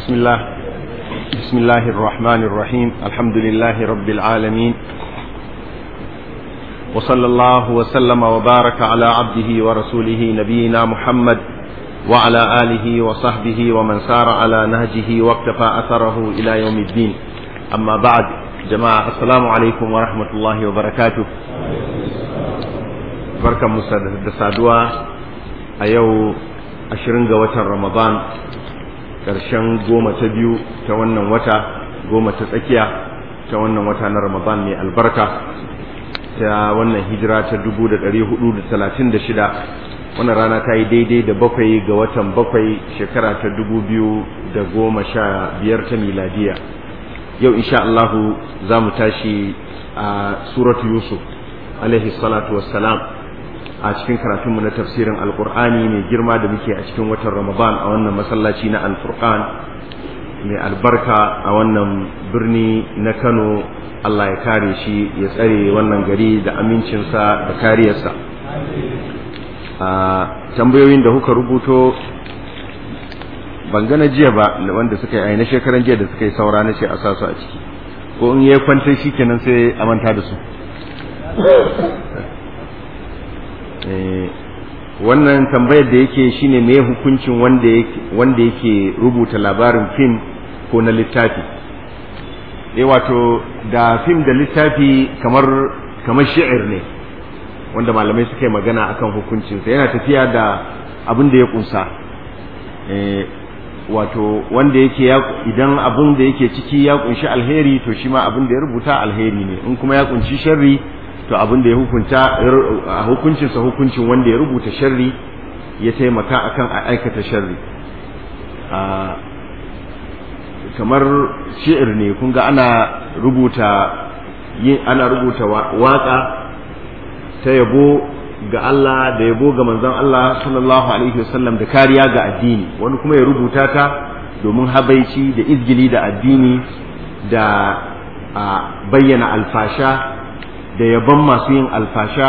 بسم الله بسم الله الرحمن الرحيم الحمد لله رب العالمين وصلى الله وسلم وبارك على عبده ورسوله نبينا محمد وعلى آله وصحبه ومن سار على نهجه واقتفى أثره إلى يوم الدين أما بعد جماعة السلام عليكم ورحمة الله وبركاته بركة مسادة a yau ashirin ga watan ramadan ƙarshen goma ta biyu ta wannan wata goma ta tsakiya ta wannan wata na ramadan mai albarka ta wannan hijira ta dubu da ɗari hudu da talatin da shida wannan rana ta yi daidai da bakwai ga watan bakwai shekara ta dubu biyu da goma sha biyar ta miladiya yau insha Allahu za mu tashi a suratu yusuf alaihi salatu wassalam a cikin karatunmu na tafsirin alkur'ani mai girma da muke a cikin watan ramadan a wannan masallaci na alfurqan mai albarka a wannan birni na kano allah ya kare shi ya tsare wannan gari da amincinsa da kariyarsa a tambayoyin da kuka rubuto ban gana jiya ba wanda suka yi na shekaran jiya da suka yi saura na ce a sasu a ciki ko in yi kwantar shi kenan sai a manta da su wannan tambayar da yake shine me hukuncin wanda yake wanda yake rubuta labarin fim ko na littafi eh wato da fim da littafi kamar kamar shi'ir ne wanda malamai suka yi magana akan hukuncinsa yana tafiya da abin da ya kunsa eh wato wanda yake idan abin da yake ciki ya kunshi alheri to shi ma abin da ya rubuta alheri ne in kuma ya kunshi sharri to abin da ya hukunta hukuncinsa hukuncin wanda ya rubuta sharri ya taimaka akan a aikata sharri kamar shi'ir ne kun ga ana rubuta yin ana rubuta waka ta yabo ga Allah da yabo ga manzon Allah sallallahu alaihi wasallam da kariya ga addini wani kuma ya rubuta ta domin habaici da izgili da addini da bayyana alfasha da yaban masu yin alfasha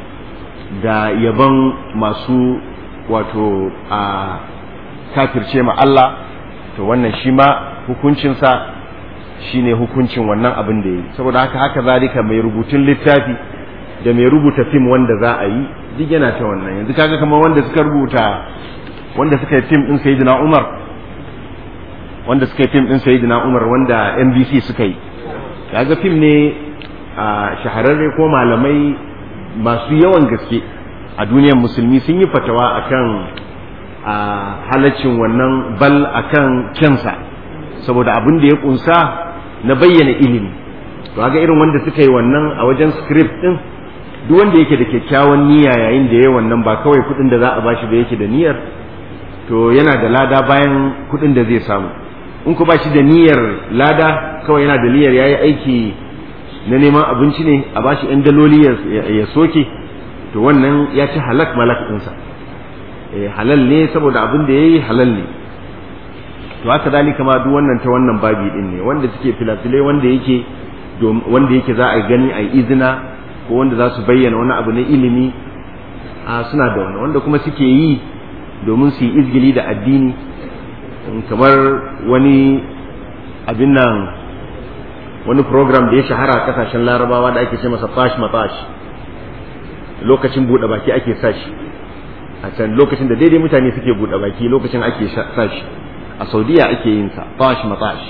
da yaban masu wato a kafirce ma Allah to wannan shi ma hukuncinsa shine hukuncin wannan abin da yi saboda haka haka zalika mai rubutun littafi da mai rubuta fim wanda za a yi duk yana ta wannan yanzu kaga kamar wanda suka rubuta wanda suka yi fim din sayyidina Umar wanda suka yi fim din sayyidina Umar wanda NBC suka yi kaga fim ne a shahararre ko malamai masu yawan gaske a duniyar musulmi sun yi fatawa akan a halaccin wannan bal akan kyansa saboda abin da ya kunsa na bayyana ilimi to ga irin wanda suka yi wannan a wajen script din duk wanda yake da kyakkyawan niyya yayin da ya wannan ba kawai kudin da za a bashi da yake da niyyar to yana da lada bayan kudin da zai samu in ku bashi da niyyar lada kawai yana da niyyar yayi aiki na neman abinci ne a bashi yan daloli ya soke to wannan ya ci halak malak ɗinsa halal ne saboda abin da ya yi halal ne to haka dalika ma duk wannan ta wannan babi din ne wanda suke filafilai wanda yake wanda yake za a gani a izina ko wanda za su bayyana wani abu na ilimi a suna da wani wanda kuma suke yi domin su yi izgili da addini kamar wani abin nan wani program da ya shahara a kasashen larabawa da ake ce masa fash matash lokacin buɗe baki ake sashi a can lokacin da daidai mutane suke buɗe baki lokacin ake sashi a saudiya ake yin sa fash matash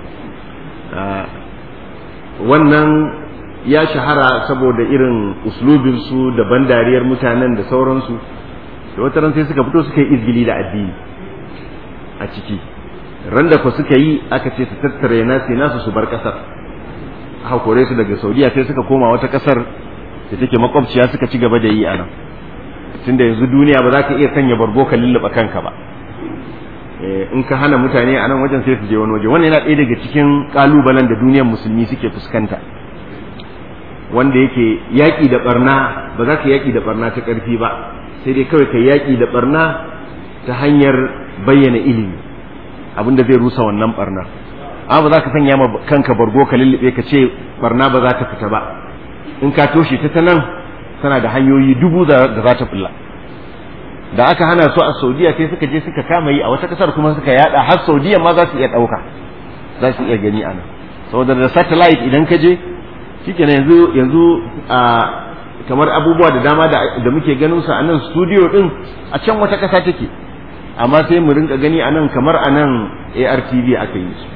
wannan ya shahara saboda irin uslubinsu da ban dariyar mutanen da sauransu da wata ran sai suka fito suka yi izgili da addini a ciki ran da ku suka yi aka ce su tattare nasi nasu su bar kasar aka kore su daga saudiya sai suka koma wata kasar da take makwabciya suka ci gaba da yi a nan tunda yanzu duniya ba za ka iya sanya bargo ka lulluɓa kanka ba in ka hana mutane a nan wajen sai su je wani waje wannan yana ɗaya daga cikin ƙalubalen da duniyar musulmi suke fuskanta wanda yake yaƙi da barna ba za ka yaƙi da barna ta ƙarfi ba sai dai kawai ka yaƙi da barna ta hanyar bayyana ilimi abin da zai rusa wannan barna amma ba za ka sanya ma kanka bargo ka lullube ka ce barna ba za ta fita ba in ka toshe ta ta nan tana da hanyoyi dubu da za ta fulla da aka hana su a saudiya sai suka je suka kama yi a wata kasar kuma suka yada har saudiya ma za su iya ɗauka za su iya gani a nan saboda da satellite idan ka je shikenan yanzu yanzu a kamar abubuwa da dama da muke ganin su a nan studio din a can wata kasa take amma sai mu rinka gani a nan kamar a nan ARTV aka yi su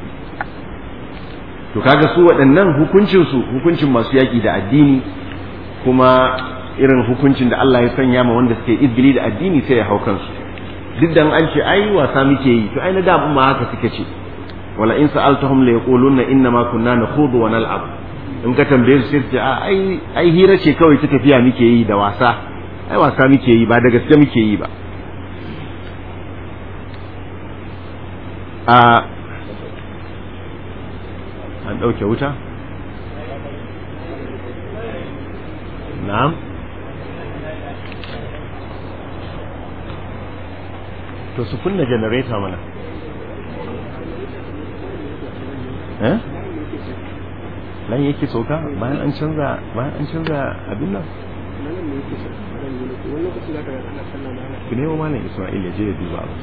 to kaga su waɗannan hukuncin su hukuncin masu yaƙi da addini kuma irin hukuncin da Allah ya sanya ma wanda suke izgili da addini sai ya hau kansu duk da an ce ai wasa muke yi to ai na da ma haka suke ce wala in sa'altahum la yaquluna inna ma kunna nakhudu wa nal'ab in ka tambaye su sai ce ai ai hira ce kawai ta tafiya muke yi da wasa ai wasa muke yi ba da gaske muke yi ba a an ɗauke wuta na'am to su kunna janareta mana eh nan yake sauka bayan an canza bayan an canza abin nan ku nemo malam Isma'il ya je ya duba abu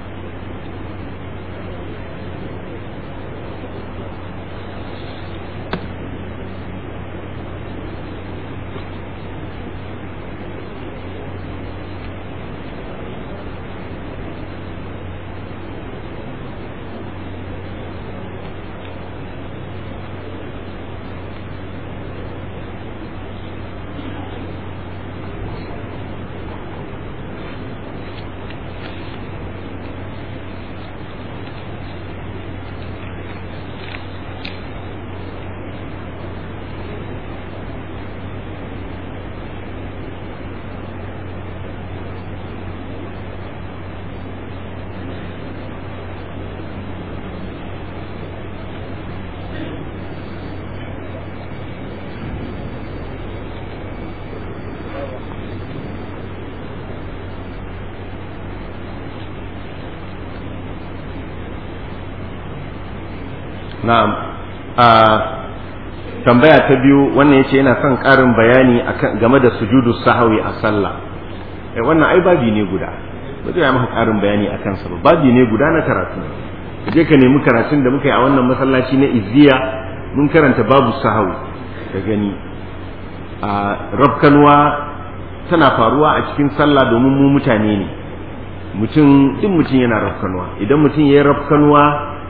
na'am a tambaya ta biyu wannan yace yana son ƙarin bayani akan game da sujudu sahawi a sallah eh wannan ai babi ne guda ba zai maka ƙarin bayani akan sa ba babi ne guda na karatu ka je ka nemi karatun da muka yi a wannan masallaci na izziya mun karanta babu sahawi ka gani a rabkanwa tana faruwa a cikin sallah domin mu mutane ne mutum duk mutum yana rafkanwa idan mutum ya yi rafkanwa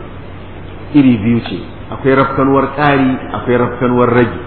iri biyu ce akwai rafkanuwar ƙari akwai rafkanuwar rage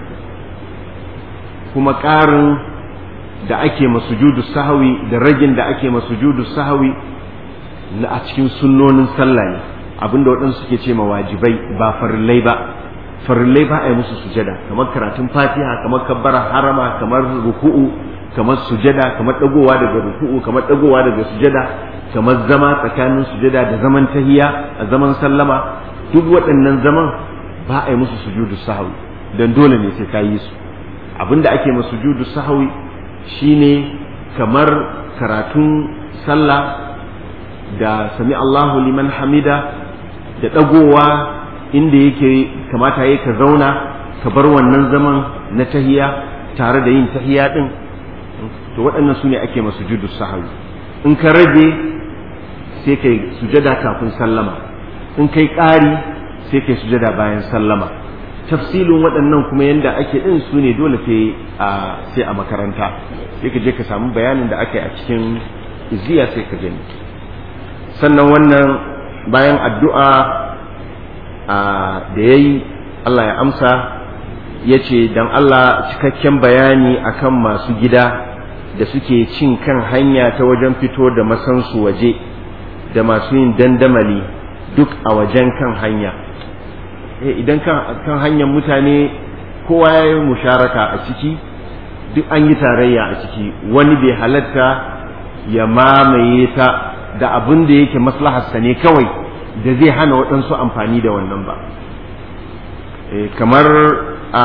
kuma ƙarin da ake masujudu sahawi da ragin da ake masujudu sahawi na a cikin sunnonin sallah ne abinda waɗansu suke ce ma wajibai ba farillai ba farillai ba a yi musu sujada kamar karatun fatiha kamar kabbara harama kamar ruku'u kamar sujada kamar ɗagowa daga ruku'u kamar ɗagowa daga sujada kamar zama tsakanin sujada da zaman tahiya a zaman sallama duk waɗannan zaman ba a yi musu sujudu sahawi don dole ne sai ka yi su abinda ake ma sujudu sahawi shine kamar karatun sallah da sami Allahu liman hamida da ɗagowa inda yake kamata ya ka zauna ka bar wannan zaman na tahiya tare da yin tahiya ɗin to waɗannan su ne ake ma sujudu sahawi in ka rage sai kai sujada kafin sallama in kai ƙari sai kai sujada bayan sallama tafsilin waɗannan kuma yadda ake ɗin su ne dole sai a makaranta sai ka je ka samu bayanin da aka yi a cikin iziya sai ka gani sannan wannan bayan addu'a da ya yi Allah ya amsa ya ce don Allah cikakken bayani akan masu gida da suke cin kan hanya ta wajen fito da masansu waje da masu yin dandamali duk a wajen kan hanya idan kan hanyar mutane kowa ya yi musharaka a ciki duk an yi tarayya a ciki wani bai halatta ya mamaye ta da abin da yake maslaharsa ne kawai da zai hana waɗansu amfani da wannan ba kamar a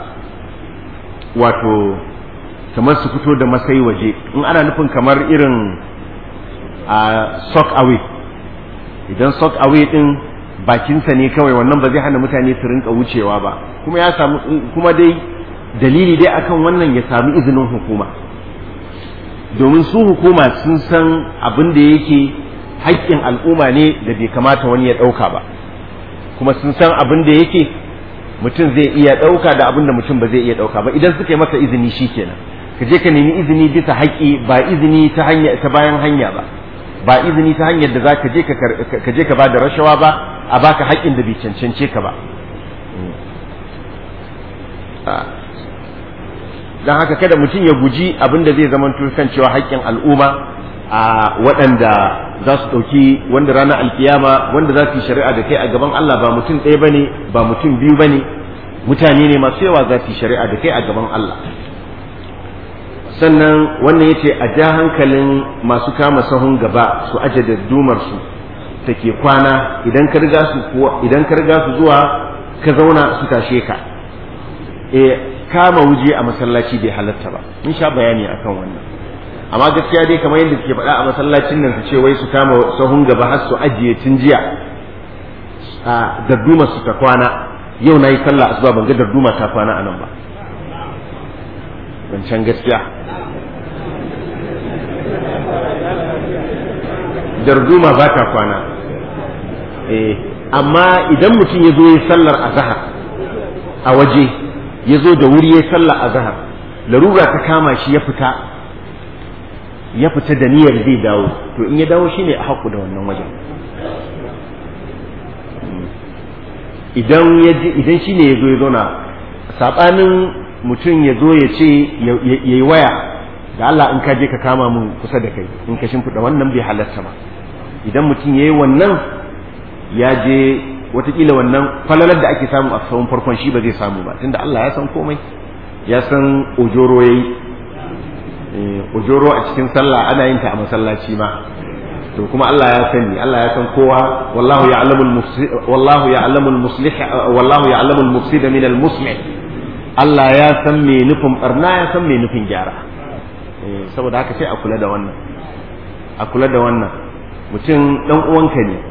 wato kamar su fito da masai waje in ana nufin kamar irin a sock away idan sock away din bakinsa ne kawai wannan ba zai hana mutane su rinka wucewa ba kuma ya samu kuma dai dalili dai akan wannan ya sami izinin hukuma domin su hukuma sun san abin da yake haƙƙin al'umma ne da bai kamata wani ya ɗauka ba kuma sun san abin da yake mutum zai iya ɗauka da abin da mutum ba zai iya ɗauka ba idan suka yi masa izini shi kenan ka je ka nemi izini bisa haƙƙi ba izini ta hanya ta bayan hanya ba ba izini ta hanyar da za ka je ka je ka ba da rashawa ba a baka haƙƙin da bai cancance ka ba don haka kada mutum ya guji abin da zai zama kan cewa haƙƙin al'umma a waɗanda za su ɗauki wanda ranar alkiyama wanda za su yi shari'a da kai a gaban Allah ba mutum ɗaya ba ne ba mutum biyu ba ne mutane ne masu yawa za su yi shari'a da kai a gaban Allah sannan wannan ya ce a ja hankalin masu kama sahun gaba su aje da dumarsu ta ke kwana idan ka riga su idan ka riga su zuwa ka zauna su tashe ka e kama wuje a masallaci bai halatta ba in sha bayani akan wannan amma gaskiya dai kamar yadda suke faɗa a masallacin nan su ce wai su kama sahun gaba har su ajiye tun jiya a darduma su ta kwana yau na yi sallah asuba ban ga darduma ta kwana a nan ba wancan gaskiya darduma ba ta kwana eh amma idan mutum ya zo ya sallar azhar a waje ya zo da wuri ya sallar azhar larura ta kama shi ya fita ya fita da niyyar zai dawo to in ya dawo shine a haku da wannan wajen idan ya idan shine ya zo ya zauna sabanin mutum ya zo ya ce ya yi waya da Allah in ka je ka kama mun kusa da kai in ka shimfiɗa wannan bai halatta ba idan mutum ya yi wannan ya je watakila wannan falalar da ake samu a sahun farkon shi ba zai samu ba tunda Allah ya san komai ya san ojoro ya yi ojoro a cikin sallah ana yin ta a masallaci ma to kuma Allah ya sani Allah ya san kowa wallahu ya'lamu al-mufsid wallahu ya'lamu al-muslih wallahu ya'lamu al-mufsid min al-muslih Allah ya san me nufin barna ya san me nufin gyara saboda haka sai a kula da wannan a kula da wannan mutum dan uwanka ne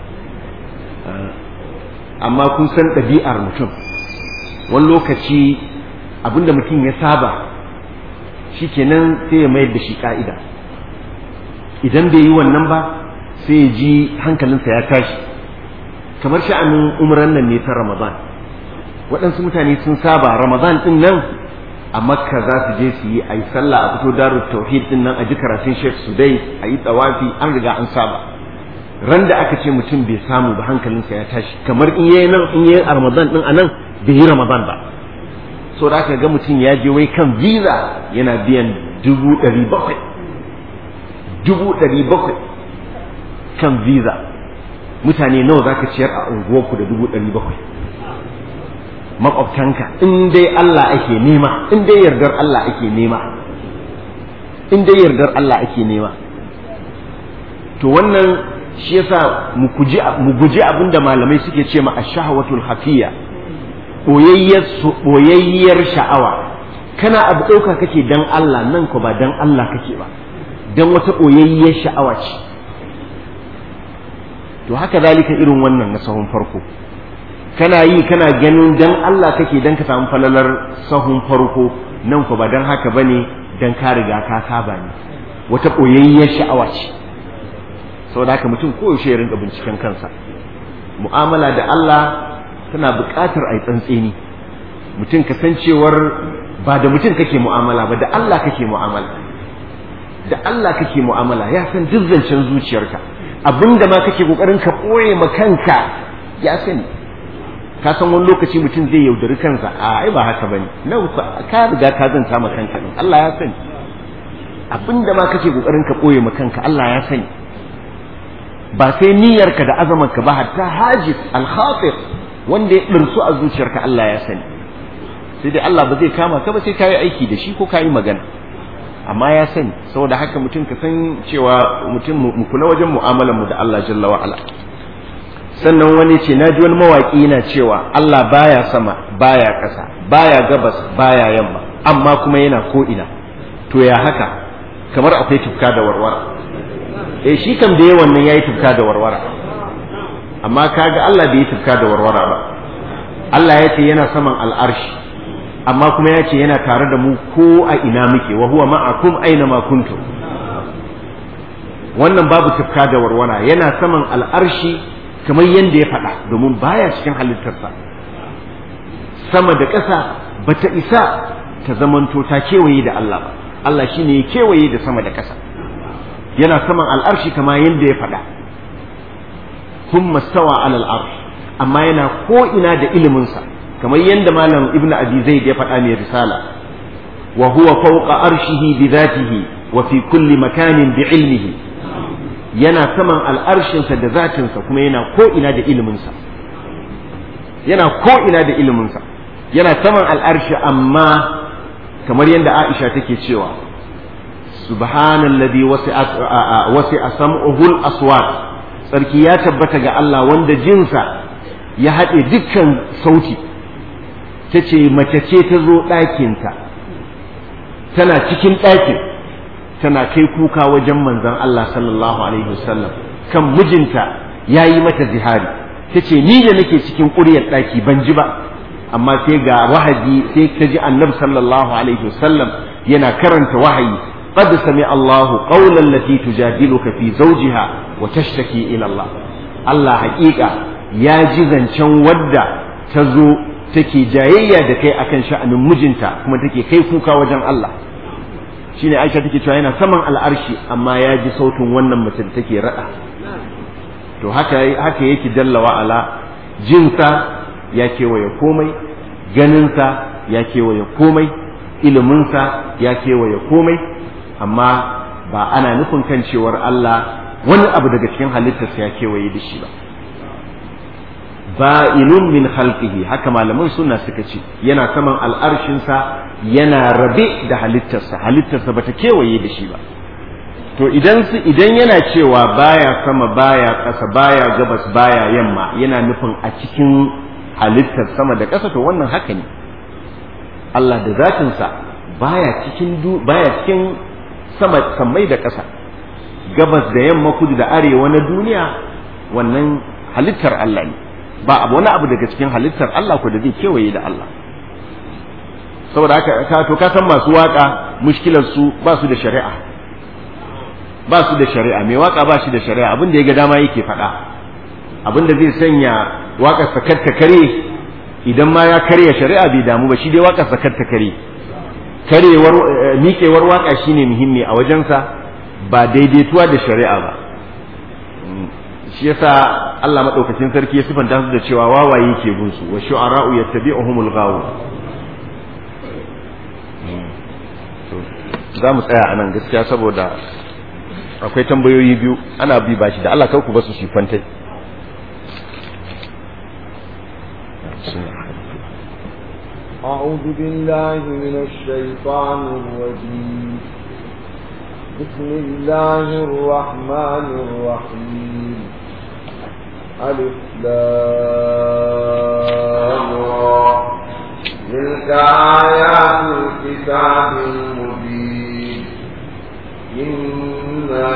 amma kun san ɗabi'ar mutum wani lokaci abinda mutum ya saba shikenan sai ya mayar da shi ka'ida idan bai yi wannan ba sai ya ji hankalinsa ya tashi kamar sha'anin umran nan ne ta ramadan waɗansu mutane sun saba ramadan ɗin nan a makka za su je su yi a yi sallah a fito darul tauhid ɗin nan a ji karatun sheikh sudai a yi tsawafi an riga an saba ran da aka ce mutum bai samu ba hankalinsa ya tashi kamar in yayi nan in yayi ramadan ɗin a nan bai yi ramadan ba so da aka ga mutum ya je wai kan visa yana biyan dubu ɗari bakwai dubu ɗari bakwai kan visa mutane nawa za ka ciyar a unguwarku da dubu ɗari bakwai makwabtanka in dai Allah ake nema in dai yardar Allah ake nema in dai yardar Allah ake nema to wannan shi yasa mu guji abin da malamai suke ce ma ash-shahawatul hafiya boyayyar sha'awa kana abu ɗauka kake dan Allah nan ko ba dan Allah kake ba dan wata boyayyar sha'awa ce to haka zalika irin wannan na sahun farko kana yi kana ganin dan Allah kake dan ka samu falalar sahun farko nan ko ba dan haka bane dan ka riga ka saba ne wata boyayyar sha'awa ce saboda haka mutum koyaushe ya rinka binciken kansa mu'amala da Allah tana buƙatar a yi tsantseni mutum kasancewar ba da mutum kake mu'amala ba da Allah kake mu'amala da Allah kake mu'amala ya san duk zancen zuciyarka abinda ma kake kokarin ka ɓoye ma kanka ya sani ka san wani lokaci mutum zai yaudari kansa a ai ba haka bane nan ka riga ka zanta ma kanka Allah ya sani abinda ma kake kokarin ka ɓoye ma kanka Allah ya sani ba sai niyyarka da azamanka ba hatta hajis al-khatir wanda ya ɗirsu a zuciyarka Allah ya sani sai dai Allah ba zai kama ka ba sai kayi aiki da shi ko kayi magana amma ya sani saboda haka mutum ka san cewa mutum mu kula wajen mu'amalar mu da Allah jalla wa ala sannan wani ce na ji wani mawaƙi yana cewa Allah baya sama baya ƙasa baya gabas baya yamma amma kuma yana ko ina to ya haka kamar akwai tufka da warwara eh shi kam da yawan nan yayi tufka da warwara amma kaga Allah bai yi tufka da warwara ba Allah ya ce yana saman al'arshi amma kuma ya ce yana tare da mu ko a ina muke wa huwa ma'akum aina ma kuntum wannan babu tufka da warwara yana saman al'arshi kamar yadda ya faɗa domin baya cikin halittarsa sama da ƙasa bata isa ta zamanto ta kewaye da Allah ba Allah shine ya kewaye da sama da ƙasa yana saman al'arshi kamar yadda ya faɗa kuma stawa alal arsh amma yana ko ina da iliminsa kamar yadda malam ibnu abi zaid ya faɗa mai risala wa huwa fawqa arshihi bi dhatihi wa fi kulli makanin bi ilmihi yana saman al'arshinsa da zatinsa kuma yana ko ina da iliminsa yana ko ina da iliminsa yana saman al'arshi amma kamar yadda Aisha take cewa subhanalladhi wasi'at wasi'a sam'uhul aswat sarki ya tabbata ga Allah wanda jinsa ya haɗe dukkan sauti ta ce mace ce ta zo ɗakinta tana cikin ɗakin tana kai kuka wajen manzon Allah sallallahu alaihi wasallam kan mijinta ya yi mata zihari ta ce ni da nake cikin ƙuryar ɗaki ban ji ba amma sai ga wahayi sai ta ji annabi sallallahu alaihi wasallam yana karanta wahayi قد سمع الله قول التي تجادلك في زوجها وتشتكي إلى الله الله حقيقة يا جزن شن ودا تزو تكي جاية دكي أكن شأن مجنتا كما تكي كيفوكا وجن الله shine Aisha take cewa yana saman al'arshi amma ya ji sautin wannan mace da take rada to haka haka yake jalla wa ala jinsa ya kewaye komai ganinsa ya kewaye komai iliminsa ya kewaye komai amma ba ana nufin kan cewar Allah wani abu daga cikin halittarsa ya kewaye da shi ba ba'inun min khalqihi haka malaman sunna suka ce yana saman al'arshinsa yana rabe da halittarsa halittarsa bata kewaye da shi ba to idan su idan yana cewa baya sama baya ƙasa baya gabas baya yamma yana nufin a cikin halittar sama da ƙasa to wannan haka ne Allah da zatinsa baya cikin baya cikin sama sammai da ƙasa gabas da yamma kudu da arewa na duniya wannan halittar Allah ne ba abu wani abu daga cikin halittar Allah ko da zai kewaye da Allah saboda haka ka to ka san masu waka mushkilar su ba su da shari'a ba su da shari'a mai waka ba shi da shari'a abin da ya ga dama yake faɗa abin da zai sanya wakar sakar ta kare idan ma ya karya shari'a bai damu ba shi dai wakar sakar ta kare karewar miƙewar waka shine muhimmi a wajensa ba daidaituwa da shari'a ba shi yasa Allah madaukakin sarki ya sifanta su da cewa wawaye ke bin su wa shu'ara'u yattabi'uhumul ghawu za mu tsaya anan gaskiya saboda akwai tambayoyi biyu ana bi bashi da Allah kar ku basu shi kwantai أعوذ بالله من الشيطان الرجيم بسم الله الرحمن الرحيم ألف لام تلك آيات الكتاب المبين إنا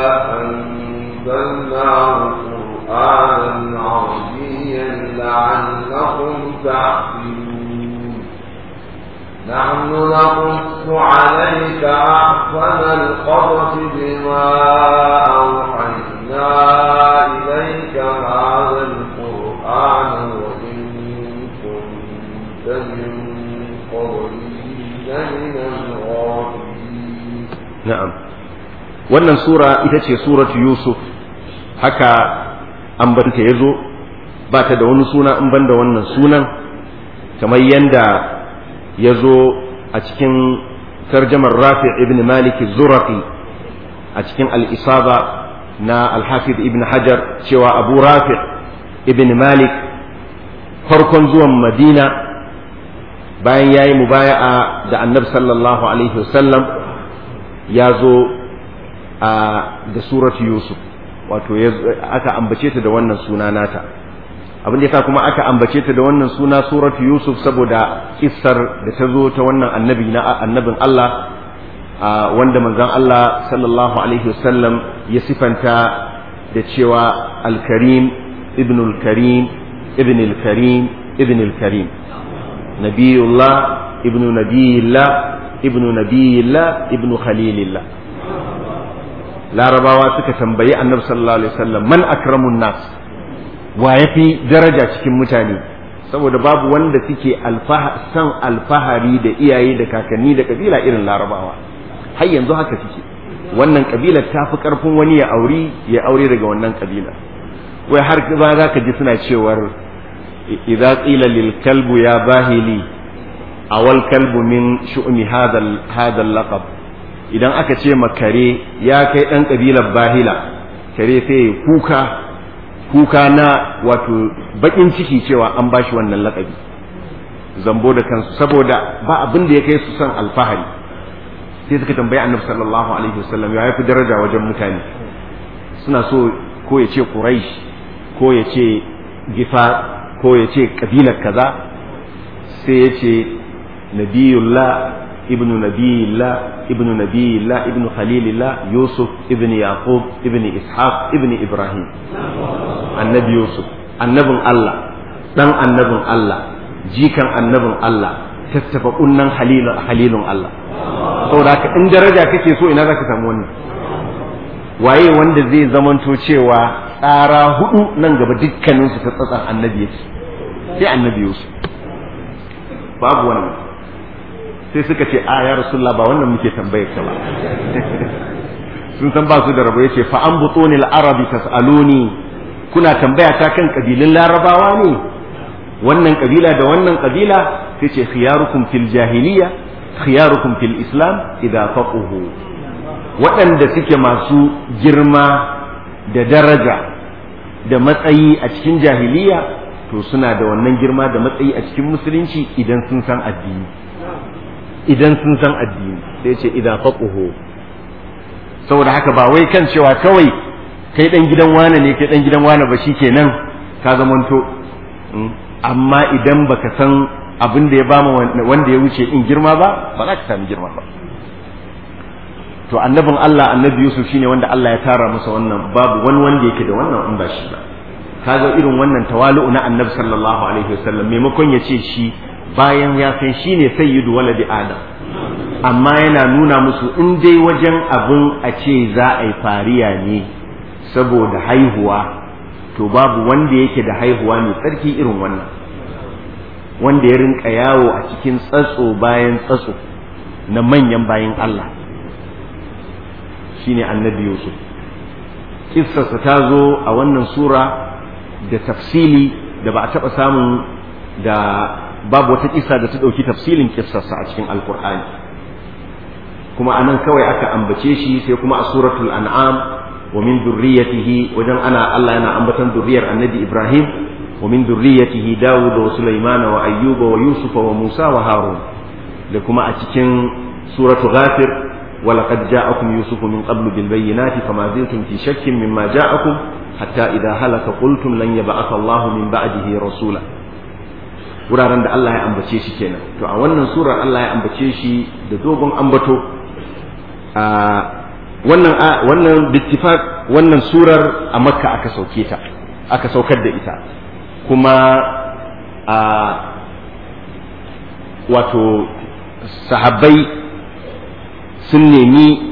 أنزلناه قرآنا عربيا لعلكم تعقلون نحن نقص عليك أحسن القصص بما أوحينا إليك هذا القرآن وإن كنت من قبله لمن الغافلين na'am wannan sura ita ce suratu yusuf haka ambanta ya zo ba ta da wani suna in banda wannan sunan kamar yanda ya zo a cikin tarjamar rafi ibn malik zurafi a cikin al'isaba na alhafiz ibn hajar cewa abu rafi ibn malik farkon zuwan madina bayan ya yi mubaya'a da annab sallallahu alaihi wasallam ya zo da suratu yusuf wato aka ambace ta da wannan suna nata abin da yasa kuma aka ambace ta da wannan suna suratu yusuf saboda kissar da ta zo ta wannan annabi na annabin Allah wanda manzon Allah sallallahu alaihi wasallam ya sifanta da cewa al-karim ibn al-karim ibn al-karim ibn al-karim nabiyullah ibnu nabiyillah ibnu nabiyillah ibnu khalilillah larabawa suka tambayi annabi sallallahu alaihi wasallam man akramun nas wa yafi daraja cikin mutane saboda babu wanda suke san alfahari da iyaye da kakanni da kabila irin larabawa har yanzu haka suke wannan kabilar ta fi karfin wani ya auri ya aure daga wannan kabila wai har ba za ka ji suna cewar idza qila lil kalbu ya bahili awal kalbu min shu'mi hadal hadal laqab idan aka ce makare ya kai dan kabilar bahila kare sai kuka kuka na wato bakin ciki cewa an bashi wannan lakabi zambo da kansu saboda ba abin da ya kai su son alfahari sai suka tambayi annabi sallallahu alaihi wasallam ya fi daraja wajen mutane suna so ko ya ce quraish ko ya ce gifa ko ya ce kabilar kaza sai ya ce nabiyullah ibnu nabiyillah ibnu nabiyillah ibnu khalilillah yusuf ibnu yaqub ibnu ishaq ibnu ibrahim annabi yusuf annabin allah dan annabin allah jikan annabin allah tattafa kunnan halilun allah saboda haka in daraja kake so ina zaka samu wannan waye wanda zai zamanto cewa tsara hudu nan gaba dukkaninsu ta tsatsan annabi yake sai annabi yusuf babu wannan sai suka ce a ya rasulullah ba wannan muke tambayar ka ba sun san ba su da rabo yace fa an butonil arabi tasaluni kuna tambaya ta kan kabilun larabawa ne wannan kabila da wannan kabila sai ce khiyarukum fil jahiliya khiyarukum fil islam idza faquhu waɗanda suke masu girma da daraja da matsayi a cikin jahiliya to suna da wannan girma da matsayi a cikin musulunci idan sun san addini idan sun san addini sai ce idan faquhu saboda haka ba wai kan cewa kawai kai dan gidan wane ne kai dan gidan wane ba shikenan ka zamanto amma idan baka san abin da ya bama wanda ya wuce in girma ba ba za ka sami girma ba to annabin Allah annabi Yusuf shine wanda Allah ya tara masa wannan babu wani wanda yake da wannan in ba shi ba kaga irin wannan tawali'u na annabi sallallahu alaihi wasallam maimakon ya ce shi bayan ya san shine sayyidu waladi adam amma yana nuna musu in dai wajen abin a ce za a yi fariya ne saboda haihuwa to babu wanda yake da haihuwa mai tsarki irin wannan wanda ya rinka yawo a cikin tsatso bayan tsatso na manyan bayan Allah shine annabi Yusuf kissarsa ta zo a wannan sura da tafsili da ba a taɓa samun da babu wata kissa da ta ɗauki tafsilin kissarsa a cikin alkur'ani kuma anan kawai aka ambace shi sai kuma a suratul an'am wa min durriyatihi wajen ana Allah yana ambatan durriyar annabi Ibrahim wa min durriyatihi Dawud wa Sulaiman wa Ayyuba wa Yusuf wa Musa wa Harun da kuma a cikin suratul Ghafir ولقد جاءكم يوسف من قبل بالبينات فما زلتم في شك مما جاءكم حتى إذا هلك قلتم لن يبعث الله من بعده رسولا wuraren da Allah ya ambace shi kenan to a wannan surar Allah ya ambace shi da dogon ambato a wannan wannan bittifaq wannan surar a Makka aka sauke ta aka saukar da ita kuma a wato sahabbai sun nemi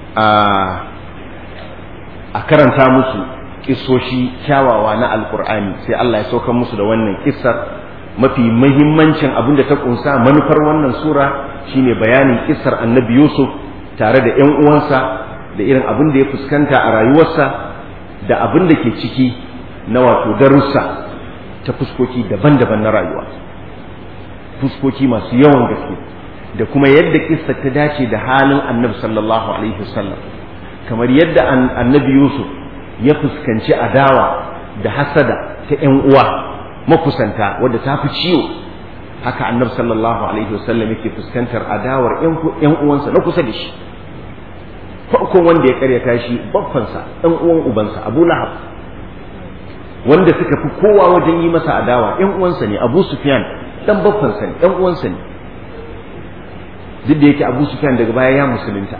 a karanta musu kissoshi kyawawa na alkur'ani sai Allah ya sauka musu da wannan kissar mafi mahimmancin abin da ta kunsa manufar wannan sura shine bayanin kissar annabi yusuf tare da yan uwansa da irin abin da ya fuskanta a rayuwarsa da abin da ke ciki na wato darussa ta fuskoki daban-daban na rayuwa fuskoki masu yawan gaske da kuma yadda kissa ta dace da halin annabi sallallahu alaihi wasallam kamar yadda annabi yusuf ya fuskanci adawa da hasada ta yan uwa makusanta wadda ta fi ciwo haka annabi sallallahu alaihi wasallam yake fuskantar adawar yan uwansa na kusa da shi farkon wanda ya karyata shi baffansa ɗan uwan ubansa abu lahab wanda suka fi kowa wajen yi masa adawa yan uwansa ne abu sufyan dan baffansa ne yan uwansa ne duk da yake abu sufyan daga baya ya musulunta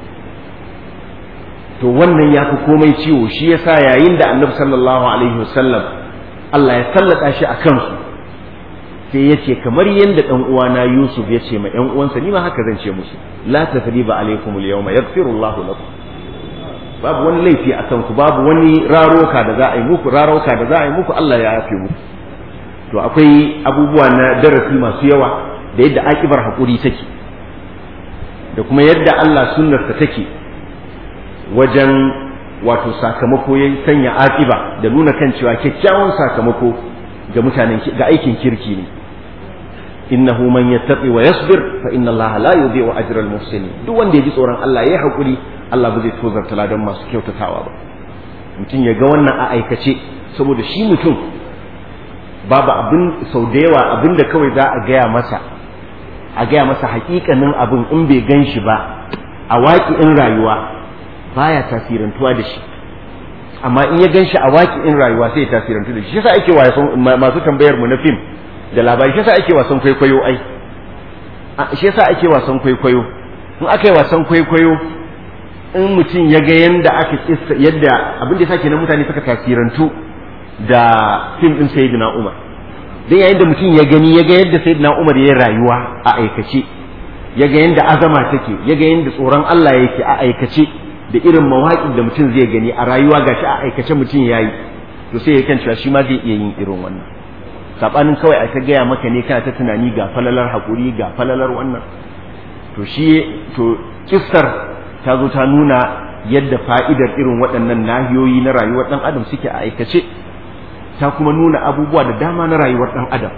to wannan ya fi komai ciwo shi yasa yayin da annabi sallallahu alaihi wasallam Allah ya sallata shi a kansu sai ya ce kamar yadda ɗan uwana Yusuf ya ce ma ƴan uwansa ni ma haka zan ce musu la tasriba alaikum al-yawma yaghfiru Allahu lakum babu wani laifi a kanku babu wani raroka da za a yi muku raroka da za a yi muku Allah ya yafe muku to akwai abubuwa na darasi masu yawa da yadda akibar haƙuri take da kuma yadda Allah sunnarsa take wajen wato sakamako ya sanya akiba da nuna kan cewa kyakkyawan sakamako ga mutanen ga aikin kirki ne innahu man yattaqi wa yasbir fa inna Allah la yudhi'u ajra al-muhsinin duk wanda ya ji tsoron Allah ya haƙuri Allah ba zai tozarta ladan masu kyautatawa ba mutum ya ga wannan a aikace saboda shi mutum babu abin sau da yawa abin da kawai za a gaya masa a gaya masa hakikanin abin in bai gan shi ba a waƙi'in rayuwa baya tasirantuwa da shi amma in ya gan shi a waƙi'in rayuwa sai ya tasirantu da shi shi yasa ake wasan masu tambayar mu na fim da labari shi yasa ake wasan kwaikwayo ai shi yasa ake wasan kwaikwayo in aka yi wasan kwaikwayo in mutum ya ga yadda aka kissa yadda abin da ya sake na mutane suka tasirantu da fim din sayyidina Umar dan yayin da mutum ya gani ya ga yadda sayyidina Umar ya rayuwa a aikace ya ga yadda azama take ya ga yadda tsoron Allah yake a aikace da irin mawaƙin da mutum zai gani a rayuwa gashi a aikace mutum yayi to sai ya kan cewa shi ma zai iya yin irin wannan sabanin kawai a ta gaya maka ne kana ta tunani ga falalar haƙuri ga falalar wannan to shi to kissar ta zo ta nuna yadda fa'idar irin waɗannan nahiyoyi na rayuwar ɗan adam suke a aikace ta kuma nuna abubuwa da dama na rayuwar ɗan adam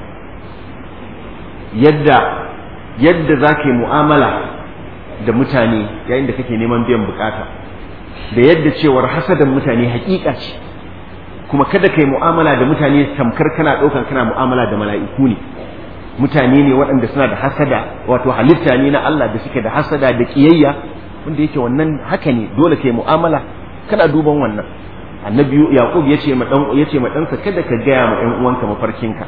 yadda yadda za ka yi mu'amala da mutane yayin da kake neman biyan bukata da yadda cewar hasadan mutane hakika ce kuma kada ka yi mu'amala da mutane tamkar kana ɗaukan kana mu'amala da mala'iku ne mutane ne waɗanda suna da hasada wato halitta ne na Allah da suke da hasada da ƙiyayya wanda yake wannan haka ne dole kai mu'amala kana duban wannan annabi yaqub yace ma dan yace ma ɗansa kada ka gaya ma ɗan uwanka mafarkinka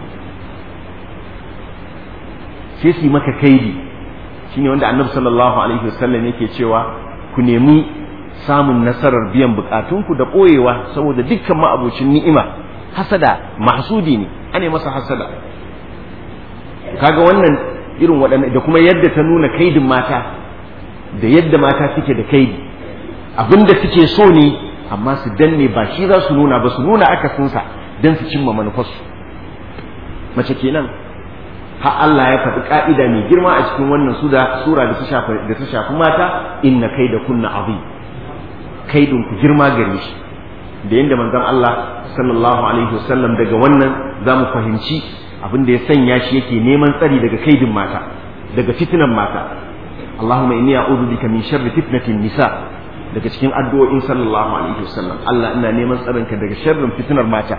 sai su maka kaidi shine wanda annabi sallallahu alaihi wasallam yake cewa ku nemi samun nasarar biyan bukatunku da ɓoyewa saboda dukkan ma'abocin ni'ima hasada mahsudi ne ane masa hasada kaga wannan irin waɗannan da kuma yadda ta nuna kaidin mata da yadda mata suke da kaidi abinda suke so ne amma su danne ba shi za su nuna ba su nuna akasinsa don su cimma manufarsu mace kenan har Allah ya faɗi ka'ida mai girma a cikin wannan sura da ta shafi da ta shafi mata inna kaida kunna azim kaidin ku girma gare shi da yanda manzon Allah sallallahu alaihi wasallam daga wannan zamu fahimci abin da ya sanya shi yake neman tsari daga kaidin mata daga fitinan mata Allahumma inni a'udhu bika min sharri fitnatin nisa daga cikin addu'o'in sallallahu alaihi wasallam Allah ina neman tsarin ka daga sharrin fitinar mata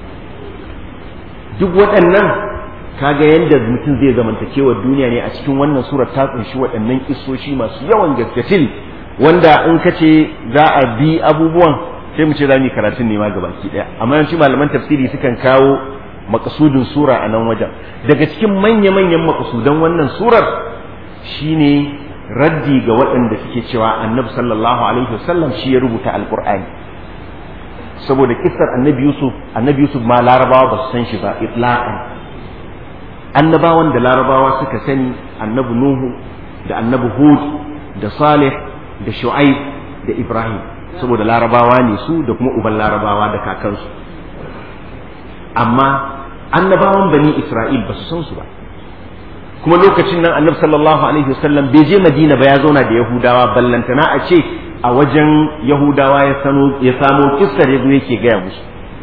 duk waɗannan kaga yadda mutum zai zamantakewa duniya ne a cikin wannan surar ta kunshi waɗannan kissoshi masu yawan gaskatil wanda in ka ce za a bi abubuwan sai mu ce za mu yi karatun ne ma gabaki ɗaya amma yawanci malaman tafsiri sukan kawo makasudin sura a nan wajen daga cikin manya-manyan makasudan wannan surar shine raddi ga waɗanda suke cewa annabi sallallahu alaihi wasallam shi ya rubuta alqur'ani saboda kissar annabi yusuf annabi yusuf ma larabawa ba su san shi ba itlaqan annabawan da larabawa suka sani annabi nuhu da annabi hud da salih da shu'aib da ibrahim saboda larabawa ne su da kuma uban larabawa da kakansu amma annabawan bani isra'il ba su san su ba kuma lokacin nan annabi sallallahu alaihi wasallam bai je madina ba ya zauna da yahudawa ballantana a ce a wajen yahudawa ya sano ya samo kissar yazo yake gaya musu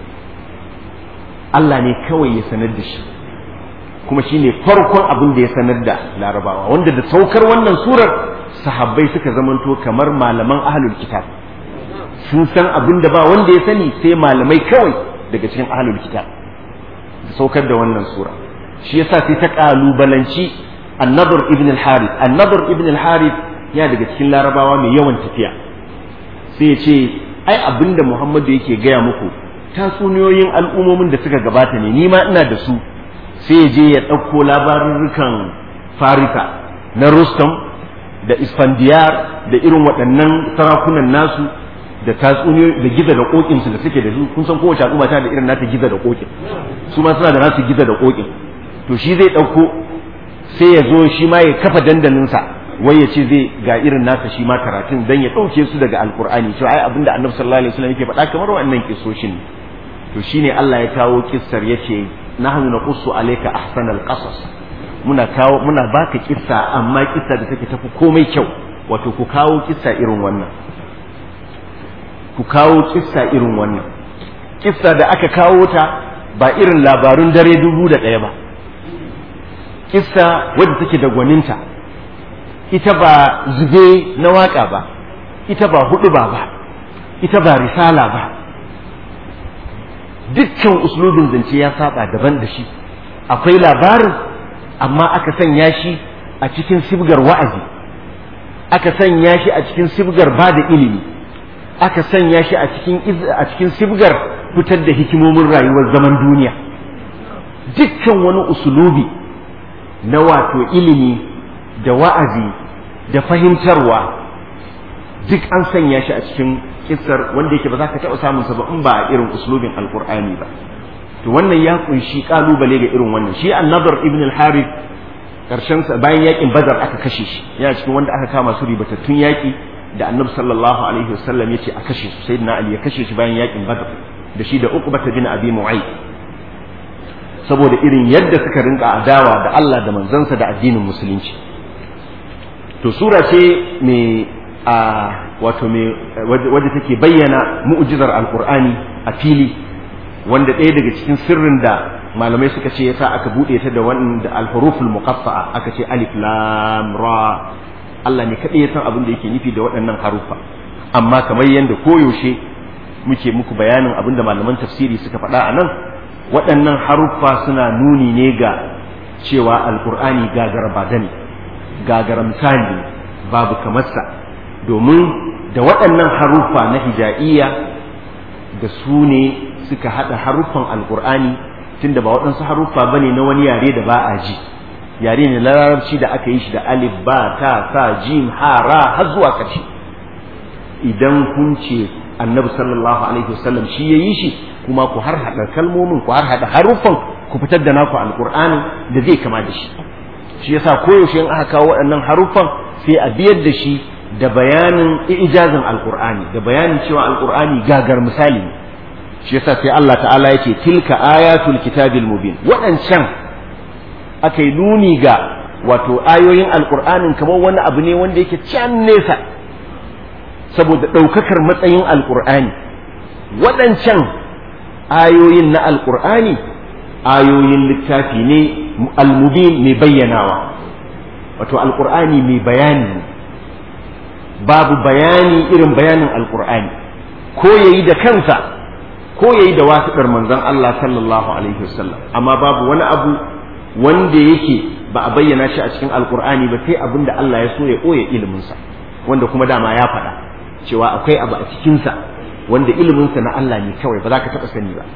Allah ne kawai ya sanar da shi kuma shine farkon abin da ya sanar da larabawa wanda da saukar wannan surar sahabbai suka zamanto kamar malaman ahlul kitab sun san abin da ba wanda ya sani sai malamai kawai daga cikin ahlul kitab da saukar da wannan sura shi yasa sai ta kalubalanci annabar ibn al-harith annabar ibn al-harith ya daga cikin larabawa mai yawan tafiya sai ya ce ai abinda muhammadu yake gaya muku tatsuniyoyin al'ummomin da suka gabata ne ni ma ina da su sai ya je ya ɗauko labarurrukan farisa na rustam da isfandiyar da irin waɗannan sarakunan nasu da tatsuniyoyi da giza da kokin su da suke da su kun san kowace al'umma ta da irin nata giza da kokin su ma suna da nasu giza da kokin to shi zai ɗauko sai ya zo shi ma ya kafa dandalinsa wai ya ce zai ga irin nasa shi ma karatun dan ya ɗauke su daga alkur'ani to ai abinda annabi sallallahu alaihi wasallam yake faɗa kamar wannan kisoshin to shine Allah ya kawo kissar yace nahnu naqussu alayka ahsanal qasas muna kawo muna baka kissa amma kissa da take tafi komai kyau wato ku kawo kissa irin wannan ku kawo kissa irin wannan kissa da aka kawo ta ba irin labarun dare dubu da ɗaya ba kissa wadda take da gwaninta ita ba zube na waka ba ita ba hudu ba ba ita ba risala ba dukkan uslubin zance ya saba daban da shi akwai labarin amma aka sanya shi a cikin sibgar wa'azi aka sanya shi a cikin sibgar ba da ilimi aka sanya shi a cikin a cikin sibgar fitar da hikimomin rayuwar zaman duniya dukkan wani usulubi na wato ilimi da wa'azi da fahimtarwa duk an sanya shi a cikin kissar wanda yake ba za ka taɓa samun sa ba in ba a irin uslubin alqur'ani ba to wannan ya kunshi kalubale ga irin wannan shi an-nadr ibn al-harith karshen sa bayan yakin badar aka kashe shi yana cikin wanda aka kama su ribatattun yaki da annabi sallallahu alaihi wasallam yace a kashe su sayyidina ali ya kashe shi bayan yakin badar da shi da uqbata bin abi mu'ayyid saboda irin yadda suka rinka adawa da Allah da manzansa da addinin musulunci to sura ce mai a wato mai wadda take bayyana mu'jizar alqur'ani a fili wanda ɗaya daga cikin sirrin da malamai suka ce yasa aka bude ta da wanda alhuruful muqaffa'a aka ce alif lam ra Allah ne kadai ya san abin da yake nufi da waɗannan harufa amma kamar yadda koyaushe muke muku bayanin abin da malaman tafsiri suka faɗa a nan waɗannan haruffa suna nuni ne ga cewa alkur'ani gagara ba ne gagara misali babu kamarsa domin da waɗannan haruffa na hija'iyya da su ne suka haɗa haruffan alkur'ani tunda ba waɗansu haruffa ba ne na wani yare da ba a ji yare ne larabci da aka yi shi da alif ba ta sa jim ha ra har zuwa ƙarshe idan kun ce annabi sallallahu alaihi wasallam shi ya yi shi kuma ku har hada kalmomin ku har hada haruffan ku fitar da naku alqur'ani da zai kama da shi shi yasa koyaushe in aka kawo waɗannan haruffan sai a biyar da shi da bayanin ijazin alqur'ani da bayanin cewa alqur'ani gagar misali shi yasa sai Allah ta'ala yake tilka ayatul kitabil mubin waɗancan aka yi nuni ga wato ayoyin alqur'anin kamar wani abu ne wanda yake can nesa saboda ɗaukakar matsayin alqur'ani waɗancan ayoyin na alƙur'ani ayoyin littafi ne almubin mai bayyanawa wato alƙur'ani mai bayani babu bayani irin bayanin alƙur'ani ko yayi da kansa ko yayi da wasiɗar manzon Allah sallallahu alaihi wasallam amma babu wani abu wanda yake ba a bayyana shi a cikin alƙur'ani ba sai abin da Allah ya so ya ɓoye iliminsa wanda kuma dama ya faɗa cewa akwai abu a cikinsa wanda iliminsa na Allah ne kawai ba za ka taɓa sani ba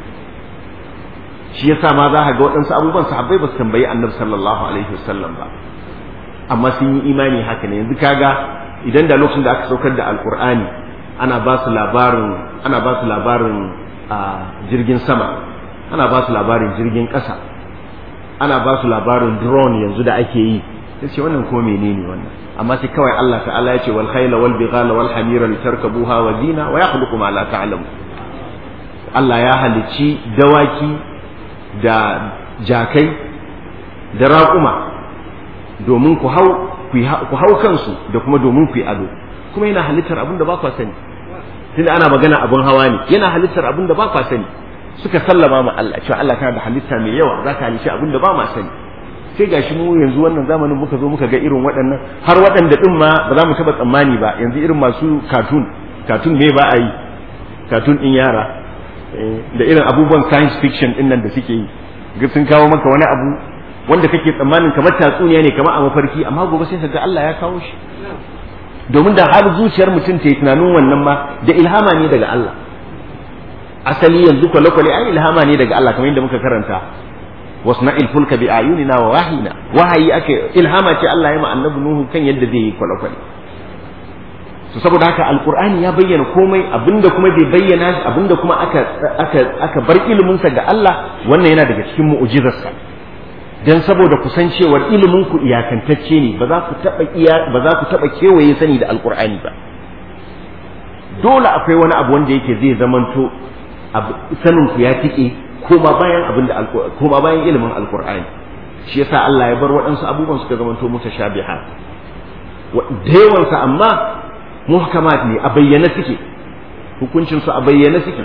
shi yasa ma za ka ga waɗansu abubuwan sahabbai ba su tambayi annabi sallallahu alaihi wasallam ba amma sun yi imani haka ne yanzu kaga idan da lokacin da aka saukar da alkur'ani ana ba su labarin ana ba su labarin a jirgin sama ana ba su labarin jirgin ƙasa ana ba su labarin drone yanzu da ake yi sai ce wannan ko menene wannan amma sai kawai Allah ta'ala ya ce wal khayla wal bighala wal hamira litarkabuha wa zina wa yakhluqu ma la ta'lamu Allah ya halicci dawaki da jakai da raƙuma domin ku hau ku hau kansu da kuma domin ku yi ado kuma yana halittar abin da ba kwa sani tunda ana magana abin hawa ne yana halittar abin da ba kwa sani suka sallama ma Allah cewa Allah kana da halitta mai yawa za ka halicci abin da ba ma sani sai gashi mu yanzu wannan zamanin muka zo muka ga irin waɗannan har waɗanda ɗin ma ba za mu taɓa tsammani ba yanzu irin masu katun katun me ba a yi katun ɗin yara da irin abubuwan science fiction ɗin nan da suke yi sun kawo maka wani abu wanda kake tsammanin kamar tatsuniya ne kamar a mafarki amma gobe sai ga Allah ya kawo shi domin da har zuciyar mutum ta yi tunanin wannan ma da ilhama ne daga Allah asali yanzu kwale-kwale ai ilhama ne daga Allah kamar yadda muka karanta wasna'il fulka bi ayunina wa wahina wahayi ake ilhama ce Allah ya ma annabi Nuhu kan yadda zai yi kwale-kwale to saboda haka alqur'ani ya bayyana komai abinda kuma bai bayyana abinda kuma aka aka aka bar ilimin sa ga Allah wannan yana daga cikin mu'jizarsa dan saboda kusancewar ilimin ku iyakantacce ne ba za ku taba iya ba za ku taba kewaye sani da alqur'ani ba dole akwai wani abu wanda yake zai zamanto sanin ku ya tike koma bayan abin da koma bayan ilimin alqur'ani shi yasa Allah ya bar waɗansu abubuwan suka zamanto mutashabiha da yawansa amma muhkamat ne a bayyane suke hukuncinsu a bayyane suke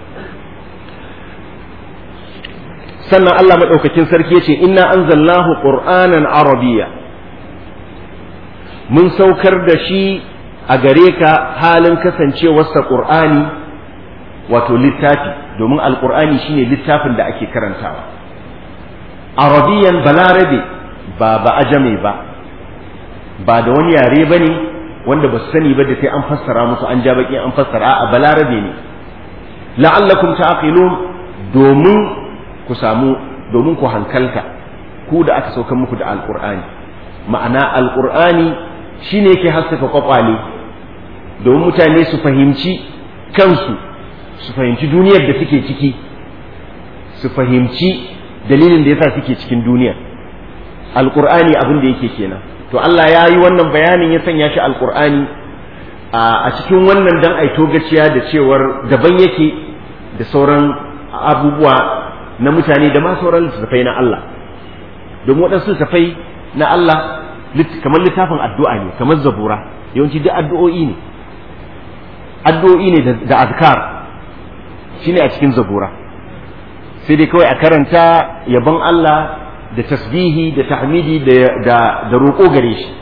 sannan Allah maɗaukakin sarki ya ce inna anzalnahu qur'anan arabiyya mun saukar da shi a gare ka halin kasancewarsa qur'ani wato littafi domin alqur'ani shine littafin da ake karantawa arabiyan balarabe ba ba ajame ba ba da wani yare ba ne wanda ba su sani ba da sai an fassara musu an ja baki an fassara a balarabe ne la'allakum ta'qilun domin ku samu domin ku hankalta ku da aka sauka muku da alqur'ani ma'ana alqur'ani shine yake haskaka kwakwale domin mutane su fahimci kansu su fahimci duniyar da suke ciki su fahimci dalilin da yasa suke cikin duniyar alqur'ani abin da yake kenan to Allah ya yi wannan bayanin ya sanya shi alkur'ani a cikin wannan dan aito gaciya da cewar daban yake da sauran abubuwa na mutane da ma sauran littattafai na Allah domin waɗansu littattafai na Allah kamar littafin addu'a ne kamar zabura yawanci duk addu'o'i ne addu'o'i ne da azkar shine a cikin zabura sai dai kawai a karanta yabon Allah da tasbihi da tahmidi da da roƙo gare shi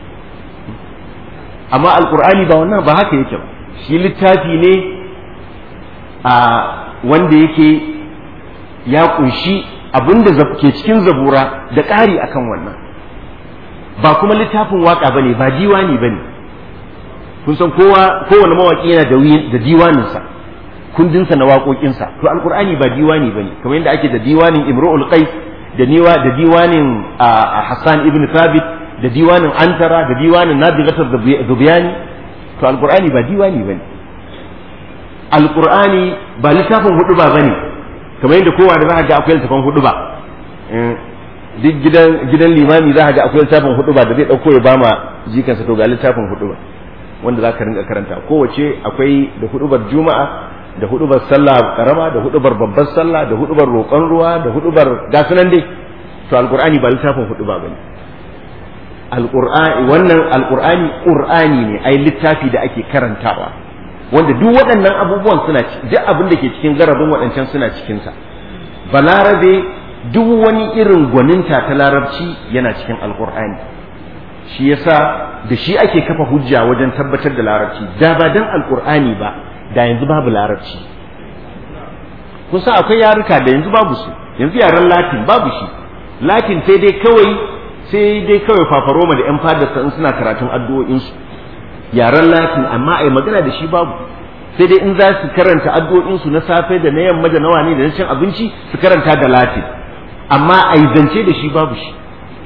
amma alqur'ani ba wannan ba haka yake ba shi littafi ne a wanda yake ya kunshi abinda ke cikin zabura da ƙari akan wannan ba kuma littafin waka bane ba diwani bane kun san kowa kowane mawaki yana da diwaninsa kundinsa na waƙoƙinsa to alqur'ani ba diwani bane kamar yadda ake da diwanin imru'ul qais da niwa da diwanin Hassan ibn Thabit da diwanin Antara da diwanin Nabigatar Dubiyani to alqur'ani ba diwani bane alqur'ani ba littafin hudu ba bane kamar yadda kowa da za ga akwai littafin hudu ba duk gidan gidan limami za ga akwai littafin hudu ba da zai dauko ya bama jikansa to ga littafin hudu ba wanda za ka rinka karanta kowace akwai da hudubar juma'a da hudubar sallah karama da hudubar babbar sallah da hudubar roƙon ruwa da hudubar gasunan dai to alqur'ani ba littafin huduba bane alqur'ani wannan alqur'ani qur'ani ne ai littafi da ake karantawa wanda duk waɗannan abubuwan suna duk abin da ke cikin garabin waɗancan suna cikin sa balarabe duk wani irin gwaninta ta larabci yana cikin alqur'ani shi yasa da shi ake kafa hujja wajen tabbatar da larabci da ba dan alqur'ani ba da yanzu babu larabci kusa akwai yaruka da yanzu babu su yanzu yaren latin babu shi latin sai dai kawai sai dai kawai fafaroma da yan fadarsa in suna karatun addu'o'insu yaren latin amma ai magana da shi babu sai dai in za su karanta addu'o'insu na safe da na yamma da nawa ne da na cin abinci su karanta da latin amma ai zance da shi babu shi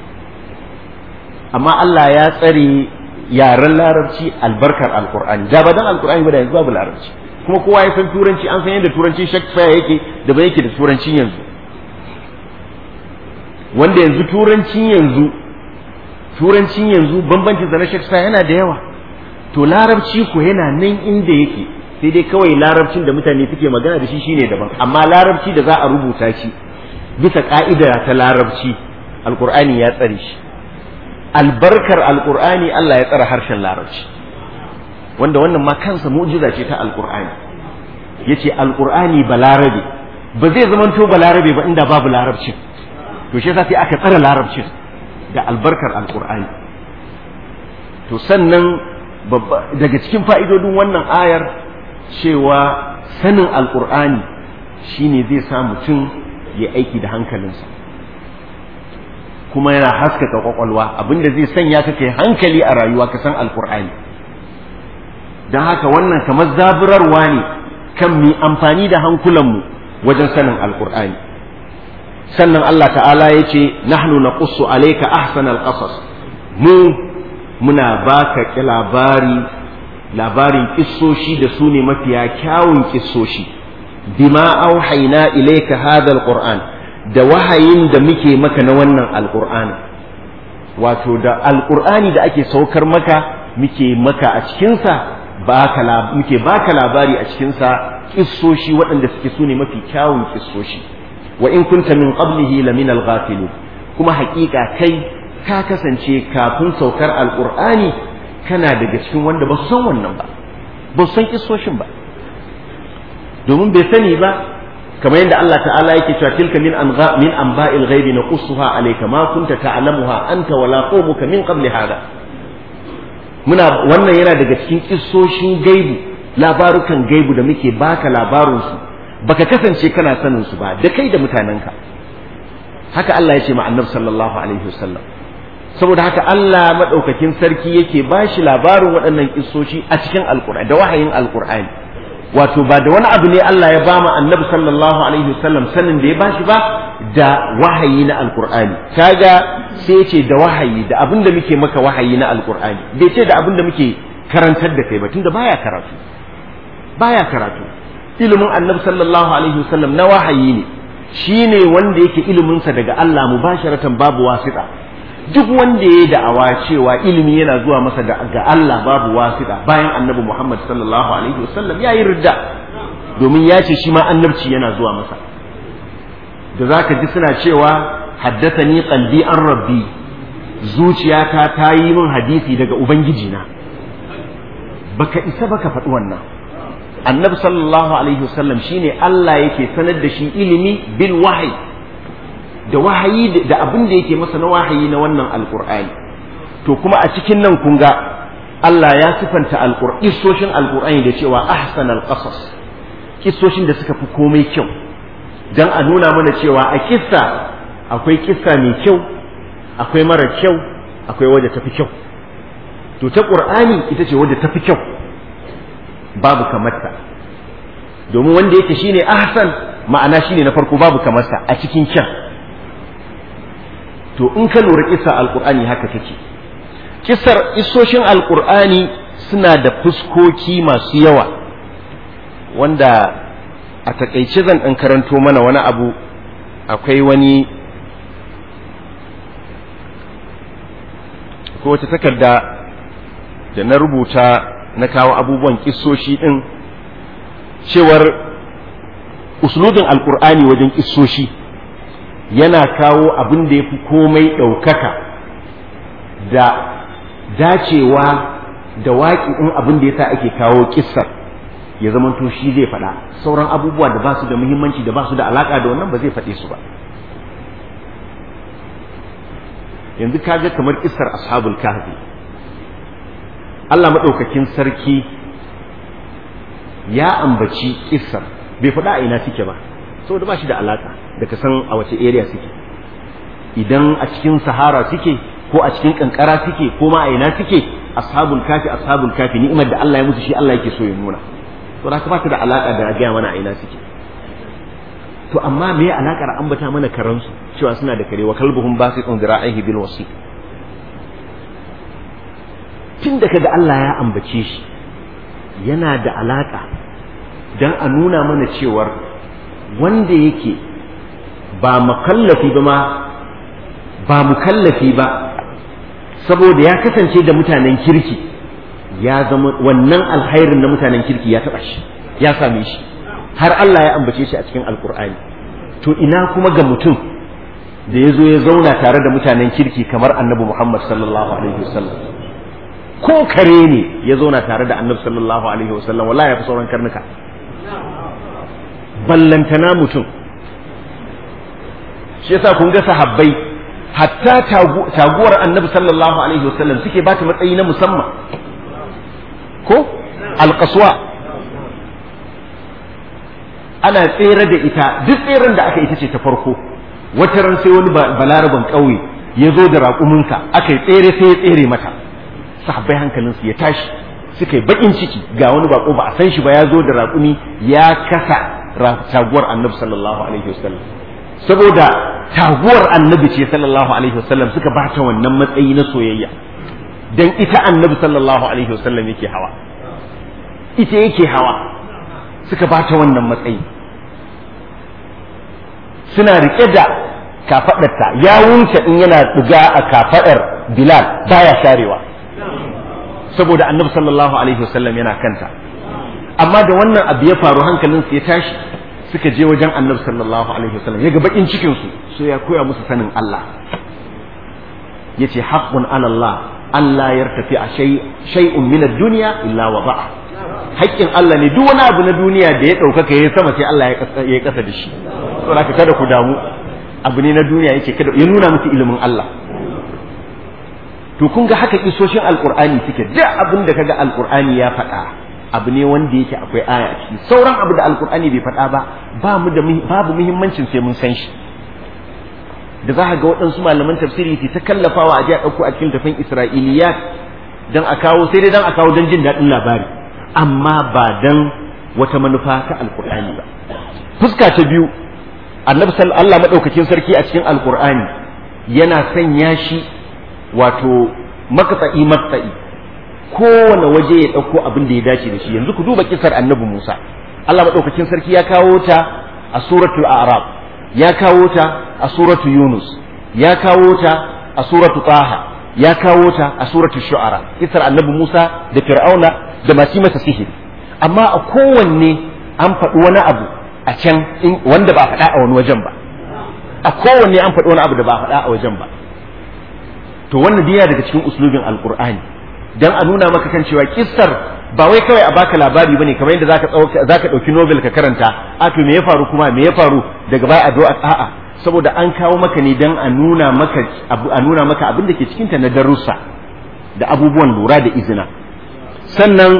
amma Allah ya tsare yaren larabci albarkar alkur'ani da ba dan alkur'ani ba da yanzu babu larabci kuma kowa ya san turanci an san yadda turancin shakespeare yake da ba yake da turancin yanzu wanda yanzu turancin yanzu turancin yanzu bambancin da na shakespeare yana da yawa to larabci ko yana nan inda yake sai dai kawai larabcin da mutane suke magana da shi shine daban amma larabci da za a rubuta shi bisa ka'ida ta larabci alkur'ani ya tsare shi albarkar alkur'ani Allah ya tsara harshen larabci wanda wannan ma kansa mu'jiza ce ta alkur'ani yace alkur'ani balarabe ba zai zamanto balarabe ba inda babu larabcin to shi yasa sai aka tsara larabcin da albarkar alkur'ani to sannan daga cikin fa'idodin wannan ayar cewa sanin alkur'ani shine zai sa mutum ya aiki da hankalinsa kuma yana haskaka kwakwalwa abinda zai sanya ka kai hankali a rayuwa ka san alkur'ani don haka wannan kamar zaburarwa ne kan mi amfani da hankulanmu wajen sanin alkur'ani sannan Allah ta'ala ya ce nahnu naqussu alayka ahsanal qasas mu muna baka labari labarin kissoshi da su ne mafiya kyawun kissoshi bima auhayna ilayka hadha alquran da wahayin da muke maka na wannan alqur'ani wato da alqur'ani da ake saukar maka muke maka a cikinsa baka muke baka labari a cikinsa kissoshi waɗanda suke su ne mafi kyawun kissoshi wa in kunta min qablihi la min al-ghafilin kuma haƙiƙa kai ka kasance kafin saukar alqur'ani kana daga cikin wanda ba su san wannan ba ba su san kissoshin ba domin bai sani ba kamar yadda Allah ta'ala yake cewa tilka min anga min anba'il ghaibi naqussuha alayka ma kunta ta'lamuha anta wala qawmuka min qabli hada muna wannan yana daga cikin kissoshin gaibu labarukan gaibu da muke baka labarin su baka kasance kana sanin su ba da kai da mutanenka haka Allah ya ce ma annabi sallallahu alaihi wasallam saboda haka Allah madaukakin sarki yake bashi labarin waɗannan kissoshi a cikin alqur'ani da wahayin alqur'ani wato ba da wani abu ne Allah ya ba mu annabi sallallahu alaihi wasallam sanin da ya bashi ba da wahayi na alqur'ani kaga sai ya ce da wahayi da abin da muke maka wahayi na alqur'ani bai ce da abin da muke karantar da kai ba tunda baya karatu baya karatu ilimin annabi sallallahu alaihi wasallam na wahayi ne shine wanda yake ilimin sa daga Allah mubasharatan babu wasita duk wanda ya da'awa cewa ilimi yana zuwa masa ga Allah babu wasita bayan annabi Muhammad sallallahu alaihi wasallam ya yi ridda domin ya ce shi ma annabci yana zuwa masa da zaka ji suna cewa haddathani qalbi an rabbi zuciyata ta yi min hadisi daga ubangiji na baka isa baka faɗi wannan annabi sallallahu alaihi wasallam shine Allah yake sanar da shi ilimi bil wahyi da wahayi da abin da yake masa na wahayi na wannan alqur'ani to kuma a cikin nan kun ga Allah ya sifanta alqur'ani kissoshin alqur'ani da cewa ahsanal qasas kissoshin da suka fi komai kyau dan a nuna mana cewa a kissa akwai kissa mai kyau akwai mara kyau akwai wadda tafi kyau to ta qur'ani ita ce wadda tafi kyau babu kamarta domin wanda yake shine ahsan ma'ana shine na farko babu kamarsa a cikin kyan to in ka lura kissa alqur'ani haka take kissar isoshin alqur'ani suna da fuskoki masu yawa wanda a takaice zan ɗan karanto mana wani abu akwai wani ko wata takarda da na rubuta na kawo abubuwan kissoshi ɗin cewar uslubin alkur'ani wajen kissoshi yana kawo abin da ya fi komai ɗaukaka da dacewa da waƙi'in abin da ya sa ake kawo kissar ya zamanto shi zai faɗa sauran abubuwa da ba su da muhimmanci da ba su da alaƙa da wannan ba zai faɗe su ba yanzu kaga kamar kissar ashabul kahfi Allah maɗaukakin sarki ya ambaci kissar bai faɗa a ina suke ba saboda ba shi da alaƙa da ka san a wace area suke idan a cikin sahara suke ko a cikin kankara suke ko ma a ina suke ashabul kafi ashabul kafi ni'imar da Allah ya musu shi Allah yake so ya nuna to da ba ta da alaƙa da gaya mana a ina suke to amma me ya alaƙar ambata mana karansu cewa suna da kare wa kalbuhum basitun zira'ihi bil wasi tun da kaga Allah ya ambace shi yana da alaƙa dan a nuna mana cewar wanda yake ba mukallafi ba ma ba mukallafi ba saboda ya kasance da mutanen kirki ya zama wannan alkhairin na mutanen kirki ya taɓa shi ya same shi har Allah ya ambace shi a cikin alkur'ani to ina kuma ga mutum da ya zo ya zauna tare da mutanen kirki kamar annabi Muhammad sallallahu alaihi wasallam ko kare ne ya zauna tare da annabi sallallahu alaihi wasallam wallahi ya fi sauran karnuka ballantana mutum shi yasa kun ga sahabbai hatta taguwar annabi sallallahu alaihi wasallam suke ba ta matsayi na musamman ko alƙaswa ana tsere da ita duk tseren da aka ita ce ta farko wata ran sai wani balaraban ƙauye ya zo da raƙuminsa aka yi tsere sai ya tsere mata sahabbai hankalinsu ya tashi suka yi baƙin ciki ga wani baƙo ba a san shi ba ya zo da raƙumi ya kasa taguwar annabi sallallahu alaihi wasallam saboda taguwar annabi ce sallallahu alaihi wasallam suka ba ta wannan matsayi na soyayya dan ita annabi sallallahu alaihi wasallam yake hawa ita yake hawa suka ba ta wannan matsayi suna rike da kafadarta yawunta in yana diga a kafadar bilal baya sharewa saboda annabi sallallahu alaihi wasallam yana kanta amma da wannan abu ya faru hankalin su ya tashi suka je wajen annabi sallallahu alaihi wasallam ya ga bakin cikin su so ya koya musu sanin Allah yace haqqun ala Allah Allah yartafi a shay'un min ad-dunya illa wada'a haƙƙin Allah ne duk wani abu na duniya da ya ɗaukaka ya sama sai Allah ya kasa da shi saboda kada ku damu abu ne na duniya yake kada ya nuna musu ilimin Allah to kun ga haka isoshin alqur'ani suke duk abin da kaga alqur'ani ya faɗa abu ne wanda yake akwai aya a ciki sauran abu da alqur'ani bai faɗa ba ba mu da babu muhimmancin sai mun san shi da za ga waɗansu malaman tafsiri su ta kallafawa a ji a ɗauko a cikin tafin isra'iliyat dan a kawo sai dai dan a kawo don jin daɗin labari amma ba dan wata manufa ta alqur'ani ba fuska ta biyu annabi Allah madaukakin sarki a cikin alqur'ani yana sanya shi wato makatsa'i makatsa'i kowane waje ya ɗauko abin da ya dace da shi yanzu ku duba kisar annabi Musa Allah madaukakin sarki ya kawo ta a suratul a'raf ya kawo ta a suratul yunus ya kawo ta a suratul taha ya kawo ta a suratul shu'ara kisar annabi Musa da fir'auna da masu masa sihiri amma a kowanne an faɗi wani abu a can wanda ba faɗa a wani wajen ba a kowanne an faɗi wani abu da ba faɗa a wajen ba to wannan diya daga cikin uslubin alqur'ani dan a nuna maka kan cewa kissar ba wai kawai a baka labari bane kamar yadda zaka zaka dauki novel ka karanta a to me ya faru kuma me ya faru daga baya a zo a'a saboda an kawo maka ne dan a nuna maka a nuna maka abin da ke cikin ta na darussa da abubuwan lura da izina sannan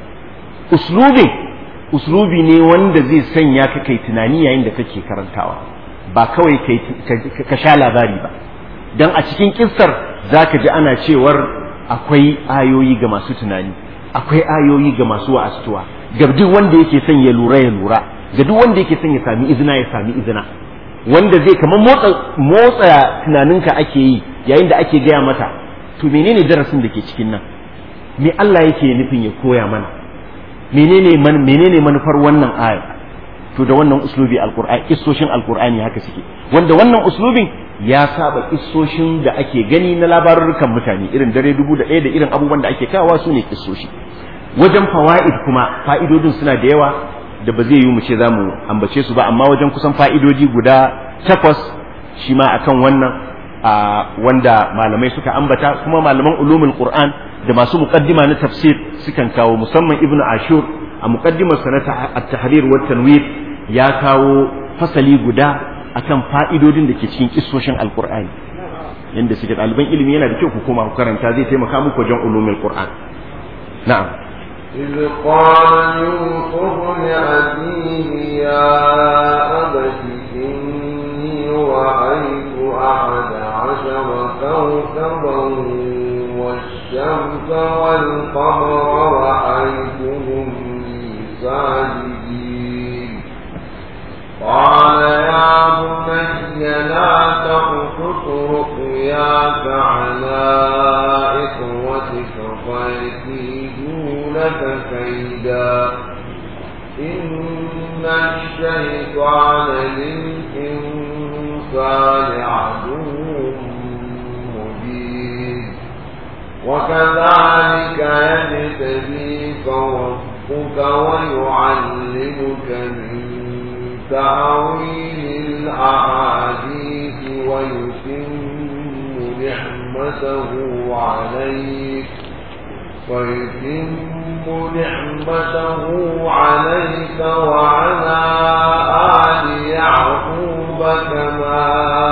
uslubin uslubi ne wanda zai sanya ka kai tunani yayin da kake karantawa ba kawai kai ka sha labari ba dan a cikin kissar zaka ji ana cewar akwai ayoyi ga masu tunani akwai ayoyi ga masu wa'astuwa ga duk wanda yake son ya lura ya lura ga duk wanda yake son ya sami izina ya sami izina wanda zai kamar motsa motsa tunaninka ake yi yayin da ake gaya mata to menene darasin da ke cikin nan me Allah yake nufin ya koya mana menene man menene manufar wannan aya to da wannan uslubi alqur'ani kissoshin alqur'ani haka suke wanda wannan uslubin ya saba kissoshin da ake gani na labarurrukan mutane irin dare dubu da ɗaya da irin abubuwan da ake kawa su ne kissoshi wajen fawa'id kuma fa'idodin suna da yawa da ba zai yi mu ce za mu ambace su ba amma wajen kusan fa'idoji guda takwas shi ma akan wannan wanda malamai suka ambata kuma malaman ulumul qur'an da masu muqaddima na tafsir sukan kawo musamman ibnu ashur a muqaddimar sanata at-tahrir wa tanwir ya kawo fasali guda akan fa'idodin da ke cikin kissoshin alqur'ani yanda suke ɗaliban ilimi yana da kyau ku koma ku karanta zai taimaka muku wajen ulumul qur'an na'am إذ قال يوسف لأبيه يا أبت إني رأيت أحد عشر كوكبا والشمس والقمر رأيتهم لي ساجدين قال يا بني لا تقصص رؤياك على إخوتك فيكيدوا لك كيدا إن الشيطان للإنسان عدو مبين وكذلك يجتبيك ربك ويعلمك من تأويل الأحاديث ويتم نعمته عليك ويتم نعمته عليك وعلى آل يعقوب كما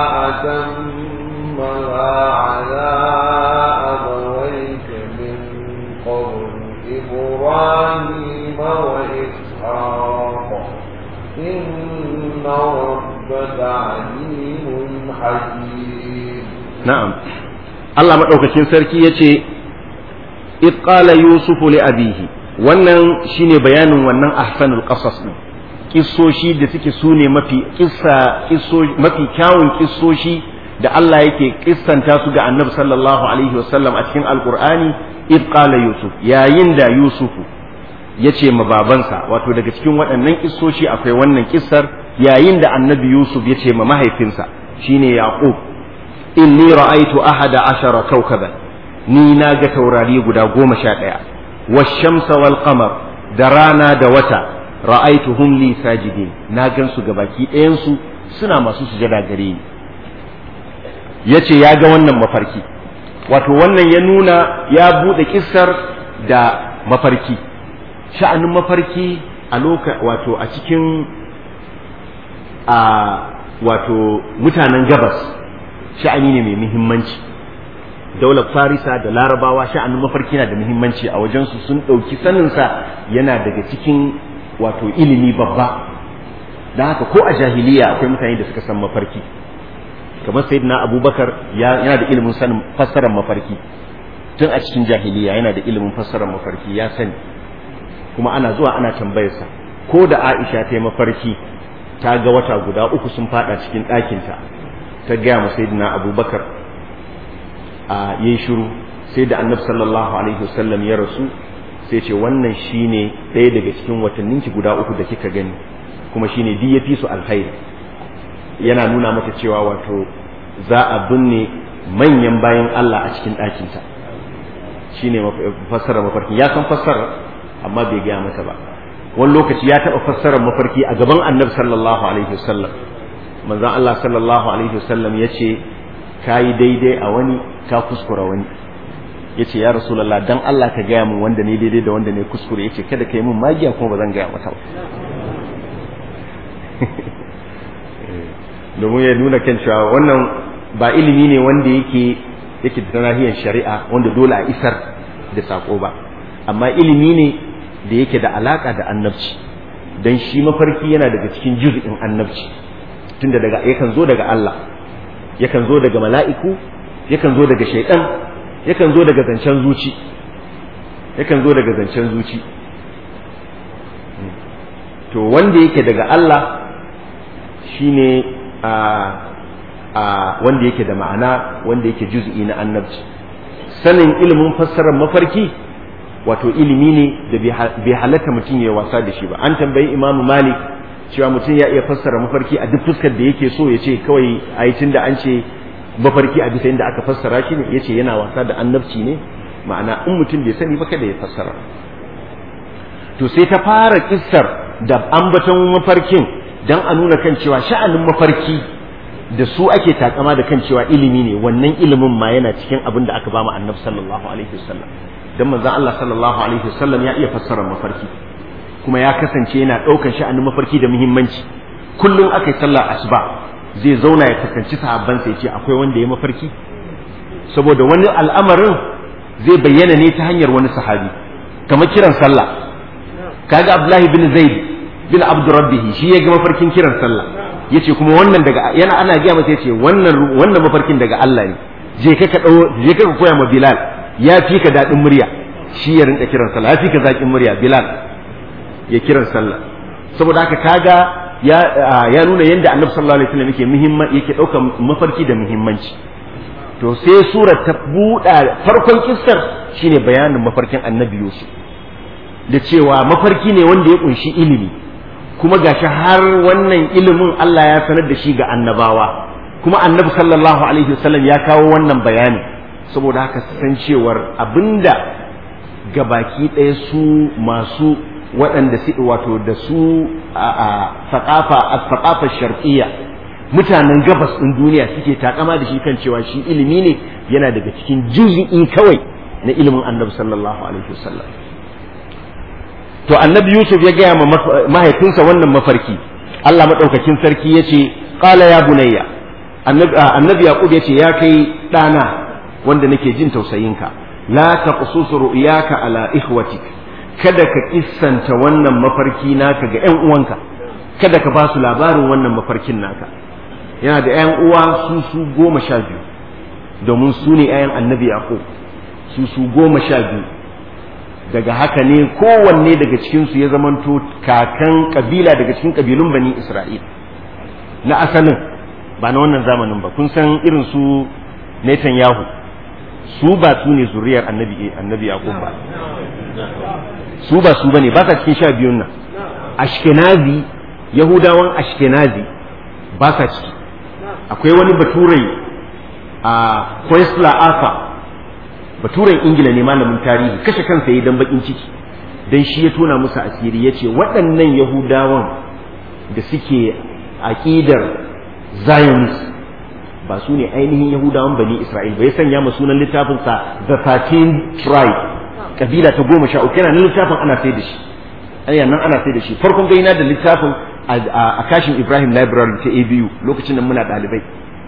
أتمها على أبويك من قبل إبراهيم وإسحاق إن ربك عليم حكيم na'am Allah madaukakin sarki yace id qala yusufu li abihi wannan shine bayanin wannan ahsanul qasas din kissoshi da suke sune mafi kissa mafi kyawun kissoshi da Allah yake kissanta su ga Annabi sallallahu alaihi wasallam a cikin alqur'ani id qala yusuf yayin da yusufu yace ma babansa wato daga cikin waɗannan kissoshi akwai wannan kissar yayin da annabi yusuf ya ce ma mahaifinsa shine yaqub inni ra'aytu ahada ashara kawkaban ni na ga taurari guda goma sha ɗaya washamsa wal qamar da rana da wata ra'aytuhum li sajidin na gan su gabaki ɗayan su suna masu sujada gare ni yace ya ga wannan mafarki wato wannan ya nuna ya buɗe kissar da mafarki sha'anin mafarki a loka wato a cikin a wato mutanen gabas sha'ani ne mai muhimmanci daular farisa da larabawa sha'anin mafarki na da muhimmanci a wajensu sun ɗauki saninsa yana daga cikin wato ilimi babba da haka ko a jahiliya akwai mutane da suka san mafarki kamar sayyidina abubakar yana da ilimin sanin fassarar mafarki tun a cikin jahiliya yana da ilimin fassarar mafarki ya sani kuma ana zuwa ana tambayarsa ko da aisha ta yi mafarki ta ga wata guda uku sun fada cikin ɗakinta ta gaya ma sayyidina abubakar a yayi shiru sai da annabi sallallahu alaihi wasallam ya rasu sai ce wannan shine ɗaya daga cikin watanninki guda uku da kika gani kuma shine duk yafi su alkhairi yana nuna mata cewa wato za a binne manyan bayan Allah a cikin ɗakinta shine fassarar mafarki ya san fassarar amma bai gaya mata ba wani lokaci ya taɓa fassarar mafarki a gaban annabi sallallahu alaihi wasallam manzon Allah sallallahu alaihi wasallam ya ce ka yi daidai a wani ka kuskura wani ya ce ya rasulallah dan Allah ka gaya min wanda ne daidai da wanda ne kuskure ya ce kada ka yi min magiya kuma ba zan gaya maka ba domin ya nuna kan cewa wannan ba ilimi ne wanda yake yake da nahiyar shari'a wanda dole a isar da sako ba amma ilimi ne da yake da alaka da annabci dan shi mafarki yana daga cikin juz'in annabci tunda daga yakan zo daga Allah yakan zo daga mala'iku yakan zo daga shaidan yakan zo daga zancen zuci yakan zo daga zancen zuci to wanda yake daga Allah shine a a wanda yake da ma'ana wanda yake juz'i na annabci sanin ilimin fassarar mafarki wato ilimi ne da bai halatta mutum ya wasa da shi ba an tambayi imamu malik cewa mutum ya iya fassara mafarki a duk fuskar da yake so ya ce kawai a yi tun da an ce mafarki a bisa inda aka fassara shi ne ya ce yana wasa da annabci ne ma'ana in mutum bai sani ba kada ya fassara to sai ta fara kissar da ambaton mafarkin dan a nuna kan cewa sha'anin mafarki da su ake takama da kan cewa ilimi ne wannan ilimin ma yana cikin abin da aka ba mu annabi sallallahu alaihi wasallam dan manzon Allah sallallahu alaihi wasallam ya iya fassara mafarki kuma ya kasance yana ɗaukar sha'anin mafarki da muhimmanci kullum aka yi sallar asuba zai zauna ya kasance sahabbansa ya ce akwai wanda ya mafarki saboda wani al'amarin zai bayyana ne ta hanyar wani sahabi kamar kiran sallah kaga abdullahi bin zaid bin abdurrabbihi shi ya ga mafarkin kiran sallah yace kuma wannan daga yana ana gaya masa yace wannan wannan mafarkin daga Allah ne je ka ka je ka koya ma bilal ya fi ka dadin murya shi ya rinka kiran sallah ya fi ka zakin murya bilal ya kiran sallah saboda haka kaga ya ya nuna yadda annabi sallallahu alaihi wasallam yake muhimman yake daukar mafarki da muhimmanci to sai surar ta buɗa farkon kissar shine bayanin mafarkin annabi yusuf da cewa mafarki ne wanda ya kunshi ilimi kuma gashi har wannan ilimin Allah ya sanar da shi ga annabawa kuma annabi sallallahu alaihi wasallam ya kawo wannan bayani saboda haka san cewar abinda gabaki ɗaya su masu waɗanda su wato da su a faƙafa a faƙafa sharqiyya mutanen gabas ɗin duniya suke takama da shi kan cewa shi ilimi ne yana daga cikin juz'i kawai na ilimin annabi sallallahu alaihi wasallam to annabi yusuf ya gaya ma mahaifinsa wannan mafarki Allah madaukakin sarki ya ce qala ya bunayya annabi yaqub ya ce ya kai ɗana wanda nake jin tausayinka la taqsus ru'yaka ala ikhwatik kada ka kissanta wannan mafarki naka ga ƴan uwanka kada ka ba su labarin wannan mafarkin naka yana da ƴan uwa su su goma sha biyu domin su ne ƴaƴan annabi yaqub su su goma sha biyu daga haka ne kowanne daga cikinsu ya zamanto kakan kabila daga cikin kabilun bani isra'il na asalin ba na wannan zamanin ba kun san irin su Netanyahu su ba su ne zuriyar annabi annabi yaqub ba su ba su bane ba sa cikin sha biyun nan ashkenazi yahudawan ashkenazi ba sa ciki akwai wani baturai a Questla Arthur baturen ingila ne malamin tarihi kashe kansa yi dan bakin ciki dan shi ya tona musu asiri ya ce waɗannan yahudawan da suke aƙidar zionist ba su ne ainihin yahudawan bani isra'il ba ya sanya ma sunan littafinsa the 13 tribe kabila ta goma sha uku yana nan littafin ana sai da shi ana nan ana sai da shi farkon gaina da littafin a kashin ibrahim library ta abu lokacin da muna ɗalibai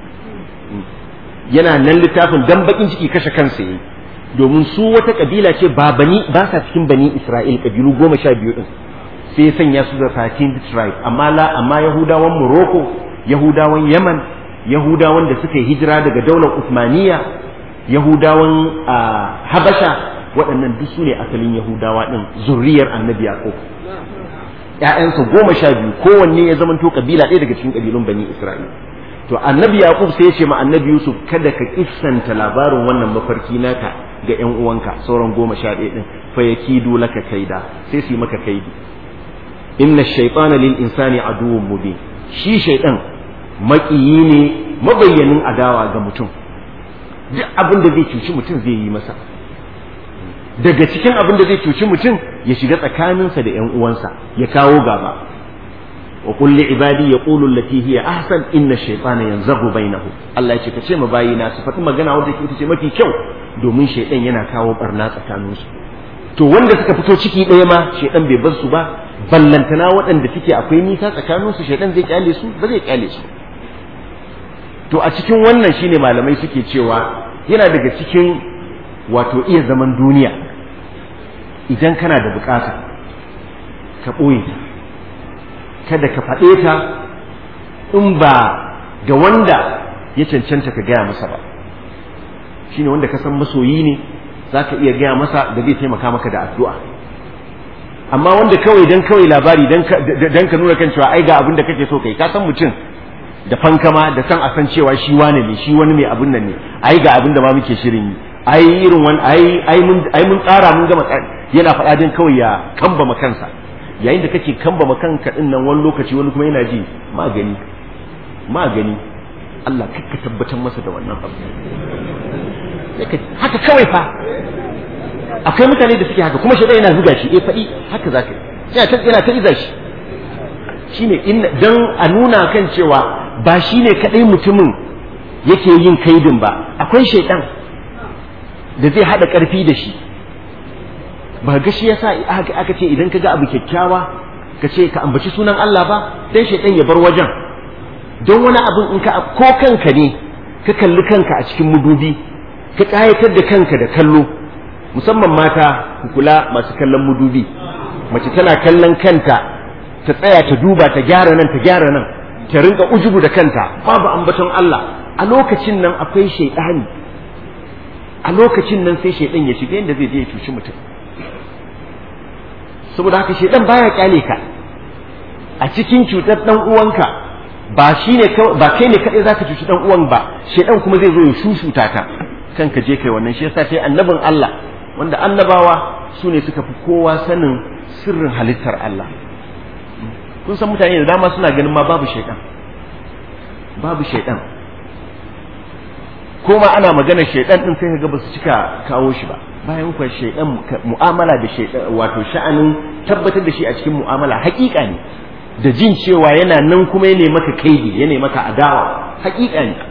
yana nan littafin dan bakin ciki kashe kansa yayi domin su wata kabila ce ba bani ba sa cikin bani Isra'il kabilu goma sha biyu din sai ya sanya su da 13 tribe amma la amma Yahudawan Morocco Yahudawan Yemen Yahudawan da suka yi hijira daga daular Uthmaniyya Yahudawan Habasha waɗannan duk su ne asalin Yahudawa din zurriyar Annabi Yaqub ƴaƴansa goma sha biyu kowanne ya zamanto kabila ɗaya daga cikin kabilun bani Isra'il to annabi yaqub sai ya ce ma annabi yusuf kada ka kissanta labarin wannan mafarki naka ga ƴan uwanka sauran goma sha ɗaya ɗin fa yakidu laka kaida sai su yi maka kaidi inna shaytana lil insani aduwwun mubin shi shaytan maƙiyi ne mabayyanin adawa ga mutum duk abin da zai cuci mutum zai yi masa daga cikin abin da zai cuci mutum ya shiga tsakaninsa da ƴan uwansa ya kawo gaba وقل لعبادي يقولوا التي هي احسن ان الشيطان ينزغ بينهم Allah yace kace ma bayina su faɗi magana wanda ke ce mafi kyau domin shaidan yana kawo barna tsakanin su to wanda suka fito ciki ɗaya ma shaidan bai bar su ba ballantana waɗanda suke akwai nisa tsakanin su shaidan zai kyale su ba zai kyale su to a cikin wannan shine malamai suke cewa yana daga cikin wato iya zaman duniya idan kana da bukata ka ɓoye ta kada ka faɗe ta in ba ga wanda ya cancanta ka gaya masa ba shine wanda ka san masoyi ne za ka iya gaya masa da zai taimaka maka da addu'a amma wanda kawai dan kawai labari dan ka nuna kan cewa ai ga abin da kake so kai ka san mutum da fankama da san a san cewa shi wane ne shi wani mai abin nan ne ai ga abin da ma muke shirin yi ai irin wani ai ai mun ai mun tsara mun gama yana faɗa din kawai ya kamba kansa yayin da kake kamba kanka din nan wani lokaci wani kuma yana ji magani magani Allah kakka tabbatar masa da wannan abu haka kawai fa akwai mutane da suke haka kuma shi yana zuga shi eh faɗi haka zaka yana ta yana ta iza shi shine in dan a nuna kan cewa ba shine kadai mutumin yake yin kaidin ba akwai shaidan da zai hada karfi da shi ba ga shi yasa aka ce idan ka ga abu kyakkyawa ka ce ka ambaci sunan Allah ba dan shaidan ya bar wajen don wani abin in ka ko kanka ne ka kalli kanka a cikin mudubi ka kayatar da kanka da kallo musamman mata ku kula masu kallon mudubi mace tana kallon kanta ta tsaya ta duba ta gyara nan ta gyara nan ta rinka ujubu da kanta babu ambaton Allah a lokacin nan akwai shaidani a lokacin nan sai shaidan ya shiga yadda zai je ya cuci mutum saboda haka shaidan baya kyale ka a cikin cutar dan uwanka ba shine ba kai ne kadai zaka cuci dan uwan ba shaidan kuma zai zo ya shushuta ka kanka je kai wannan shi yasa sai annabin Allah wanda annabawa su ne suka fi kowa sanin sirrin halittar Allah kun san mutane da dama suna ganin ma babu shaidan babu shaidan ko ma ana maganar shaidan din sai kaga ba su cika kawo shi ba bayan kuwa shaidan mu'amala da shaidan wato sha'anin tabbatar da shi a cikin mu'amala haƙiƙa ne da jin cewa yana nan kuma ya maka kaidi ya maka adawa haƙiƙa ne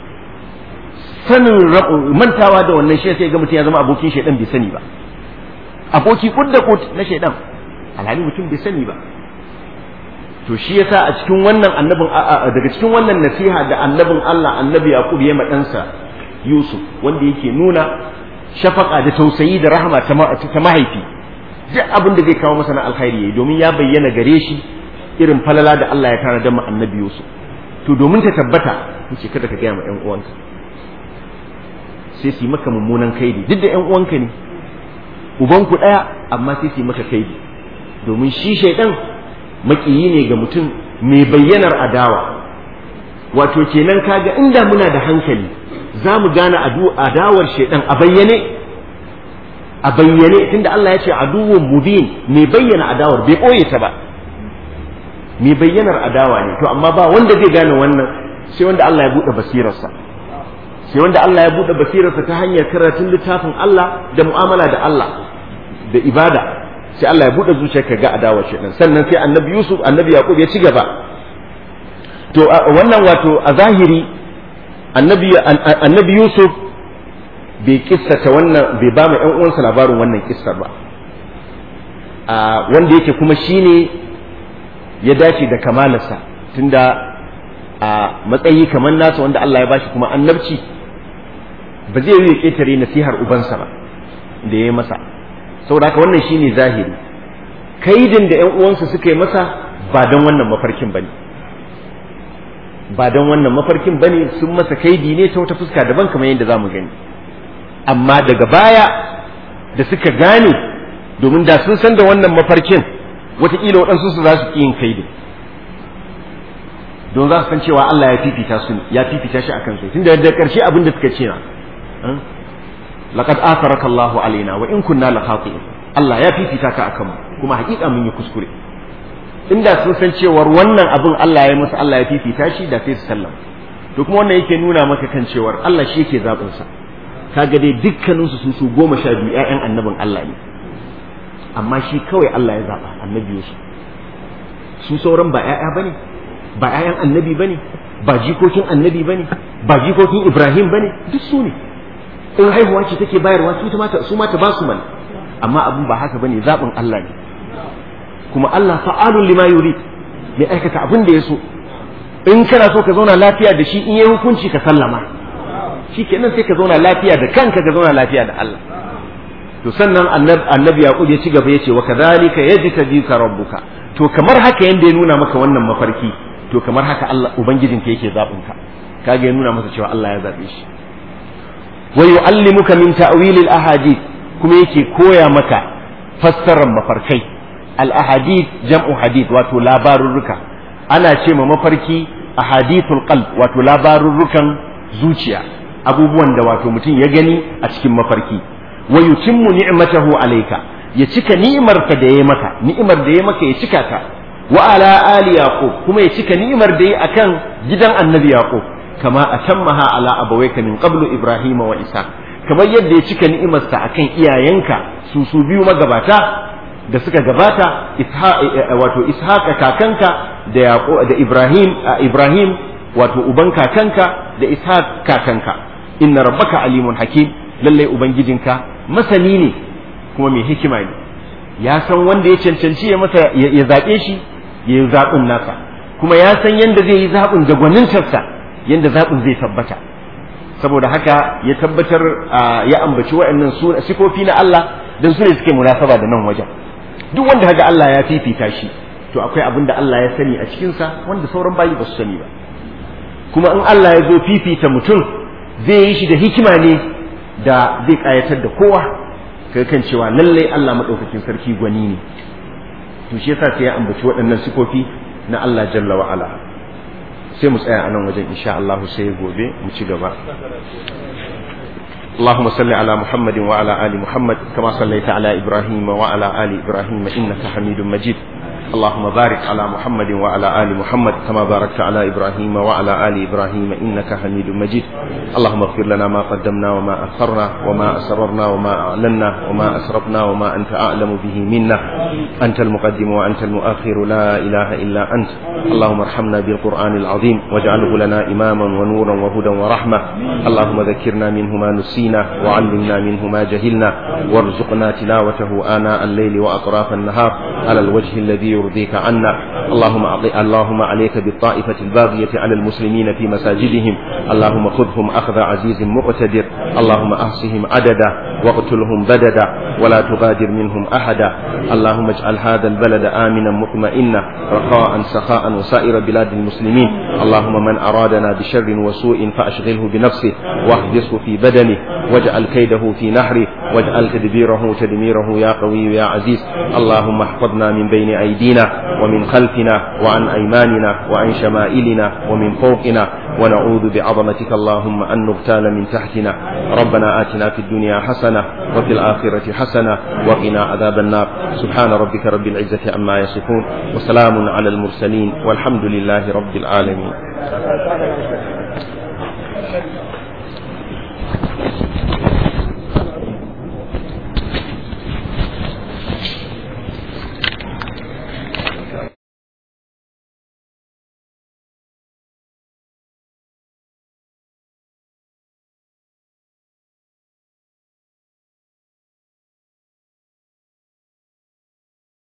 sanin mantawa da wannan shi sai ga mutum ya zama abokin shaidan bai sani ba aboki kud da kud na shaidan alhali mutum bai sani ba to shi yasa a cikin wannan annabin daga cikin wannan nasiha da annabin Allah annabi Yaqub ya ɗansa Yusuf wanda yake nuna shafaka da tausayi da rahama ta mahaifi duk abin da zai kawo masa na alkhairi yayi domin ya bayyana gare shi irin falala da Allah ya tana da mu annabi Yusuf to domin ta tabbata yace kada ka gaya ma ƴan uwanka sai su yi maka mummunan kaidi duk da ƴan uwanka ne ubanku ɗaya amma sai su yi maka kaidi domin shi shaidan makiyi ne ga mutum mai bayyanar adawa wato kenan kaga inda muna da hankali za mu gane adawar shaidan a bayyane a bayyane tunda Allah ya ce aduwwun mubin mai bayyana adawar bai ɓoye ta ba mai bayyanar adawa ne to amma ba wanda zai gane wannan sai wanda Allah ya buɗe basirarsa sai wanda Allah ya buɗe basirarsa ta hanyar karatun littafin Allah da mu'amala da Allah da ibada sai Allah ya buɗe zuciyarka ga adawa shaitan sannan sai annabi Yusuf annabi Yaqub ya ci gaba to wannan wato a zahiri annabi annabi Yusuf bai kissata wannan bai ba mu ƴan uwansa labarin wannan kissar ba wanda yake kuma shine ya dace da kamalarsa tunda a matsayi kamar nasa wanda Allah ya bashi kuma annabci ba zai yi ƙetare nasihar ubansa ba da ya yi masa saboda haka wannan shine zahiri kaidin da ƴan uwansa suka yi masa ba don wannan mafarkin bane ba don wannan mafarkin bane sun masa kaidi ne ta wata fuska daban kamar yadda zamu gani amma daga baya da suka gane domin da sun san da wannan mafarkin wataƙila waɗansu su za su ƙi yin kaidi don za su san cewa Allah ya fifita su ya fifita shi akan su tunda da ƙarshe abin da suka ce na laqad atharaka Allah alaina wa in kunna la khati'in Allah ya fifita ka akan mu kuma haƙiƙa mun yi kuskure inda sun san cewar wannan abin Allah ya musu Allah ya fifita shi da sai su sallama to kuma wannan yake nuna maka kan cewar Allah shi yake zaɓin sa kaga dai dukkanin su su goma sha biyu ƴaƴan annabin Allah ne amma shi kawai Allah ya zaɓa annabi Yusuf su sauran ba ƴaƴa bane ba ƴaƴan annabi bane ba jikokin annabi bane ba jikokin Ibrahim bane duk su ne in haihuwa ce take bayarwa su ta su mata ba su mana amma abin ba haka bane zaɓin Allah ne kuma Allah fa'alun lima yurid mai aikata abin da ya so in kana so ka zauna lafiya da shi in yi hukunci ka sallama shi kenan sai ka zauna lafiya da kanka ka zauna lafiya da Allah to sannan annabi yaqub ya ci gaba ya ce wa kadhalika yajtabika rabbuka to kamar haka yanda ya nuna maka wannan mafarki to kamar haka Allah ubangijinka yake zabin ka kaga ya nuna masa cewa Allah ya zabe shi wa yu'allimuka min ta'wil al-ahadith kuma yake koya maka fassarar mafarkai al-ahadith jam'u hadith wato labarurruka ana ce ma mafarki ahadithul qalb wato labarurrukan zuciya abubuwan da wato mutum ya gani a cikin mafarki wa yutimmu ni'matahu alayka ya cika ni'imar ka da ya maka ni'imar da ya maka ya cika ta wa ala ali yaqub kuma ya cika ni'imar da ya akan gidan annabi yaqub kama atammaha ala abawayka min qablu ibrahima wa isa kamar yadda ya cika ni'imarsa akan iyayenka su su biyu magabata da suka gabata wato ishaqa kakanka da yaqub da ibrahim ibrahim wato uban kakanka da ishaq kakanka inna rabbaka alimun hakim lalle ubangijinka masani ne kuma mai hikima ne ya san wanda ya cancanci ya masa ya zaɓe shi ya yi zaɓin nasa kuma ya san yadda zai yi zaɓin da gwanintarsa yadda zaɓin zai tabbata saboda haka ya tabbatar ya ambaci waɗannan sifofi na Allah don su ne suke munasaba da nan wajen duk wanda haga Allah ya fifita shi to akwai abin da Allah ya sani a cikinsa wanda sauran bayi ba su sani ba kuma in Allah ya zo fifita mutum zai yi shi da hikima ne da zai ƙayatar da kowa kai kan cewa lallai Allah maɗaukakin sarki gwani ne to shi yasa sai ya ambaci waɗannan sifofi na Allah jalla wa ala sai mu tsaya a nan wajen insha Allah sai gobe mu ci gaba اللهم صل على محمد وعلى آل محمد كما صليت على إبراهيم وعلى آل إبراهيم إنك حميد مجيد اللهم بارك على محمد وعلى آل محمد كما باركت على إبراهيم وعلى آل إبراهيم إنك حميد مجيد اللهم اغفر لنا ما قدمنا وما أخرنا وما أسررنا وما أعلنا وما أسرفنا وما أنت أعلم به منا أنت المقدم وأنت المؤخر لا إله إلا أنت اللهم ارحمنا بالقرآن العظيم واجعله لنا إماما ونورا وهدى ورحمة اللهم ذكرنا منه ما نسينا وعلمنا منه ما جهلنا وارزقنا تلاوته آناء الليل وأطراف النهار على الوجه الذي يرضيك عنا اللهم اللهم عليك بالطائفة الباغية على المسلمين في مساجدهم اللهم خذهم أخذ عزيز مقتدر اللهم أحصهم عددا واقتلهم بددا ولا تغادر منهم أحدا اللهم اجعل هذا البلد آمنا مطمئنا رخاء سخاء وسائر بلاد المسلمين اللهم من أرادنا بشر وسوء فأشغله بنفسه واحبسه في بدنه واجعل كيده في نحره واجعل تدبيره تدميره يا قوي يا عزيز اللهم احفظنا من بين أيدينا ومن خلفنا وعن أيماننا وعن شمائلنا ومن فوقنا ونعوذ بعظمتك اللهم أن نغتال من تحتنا ربنا آتنا في الدنيا حسنة وفي الآخرة حسنة وقنا عذاب النار سبحان ربك رب العزة عما يصفون وسلام على المرسلين والحمد لله رب العالمين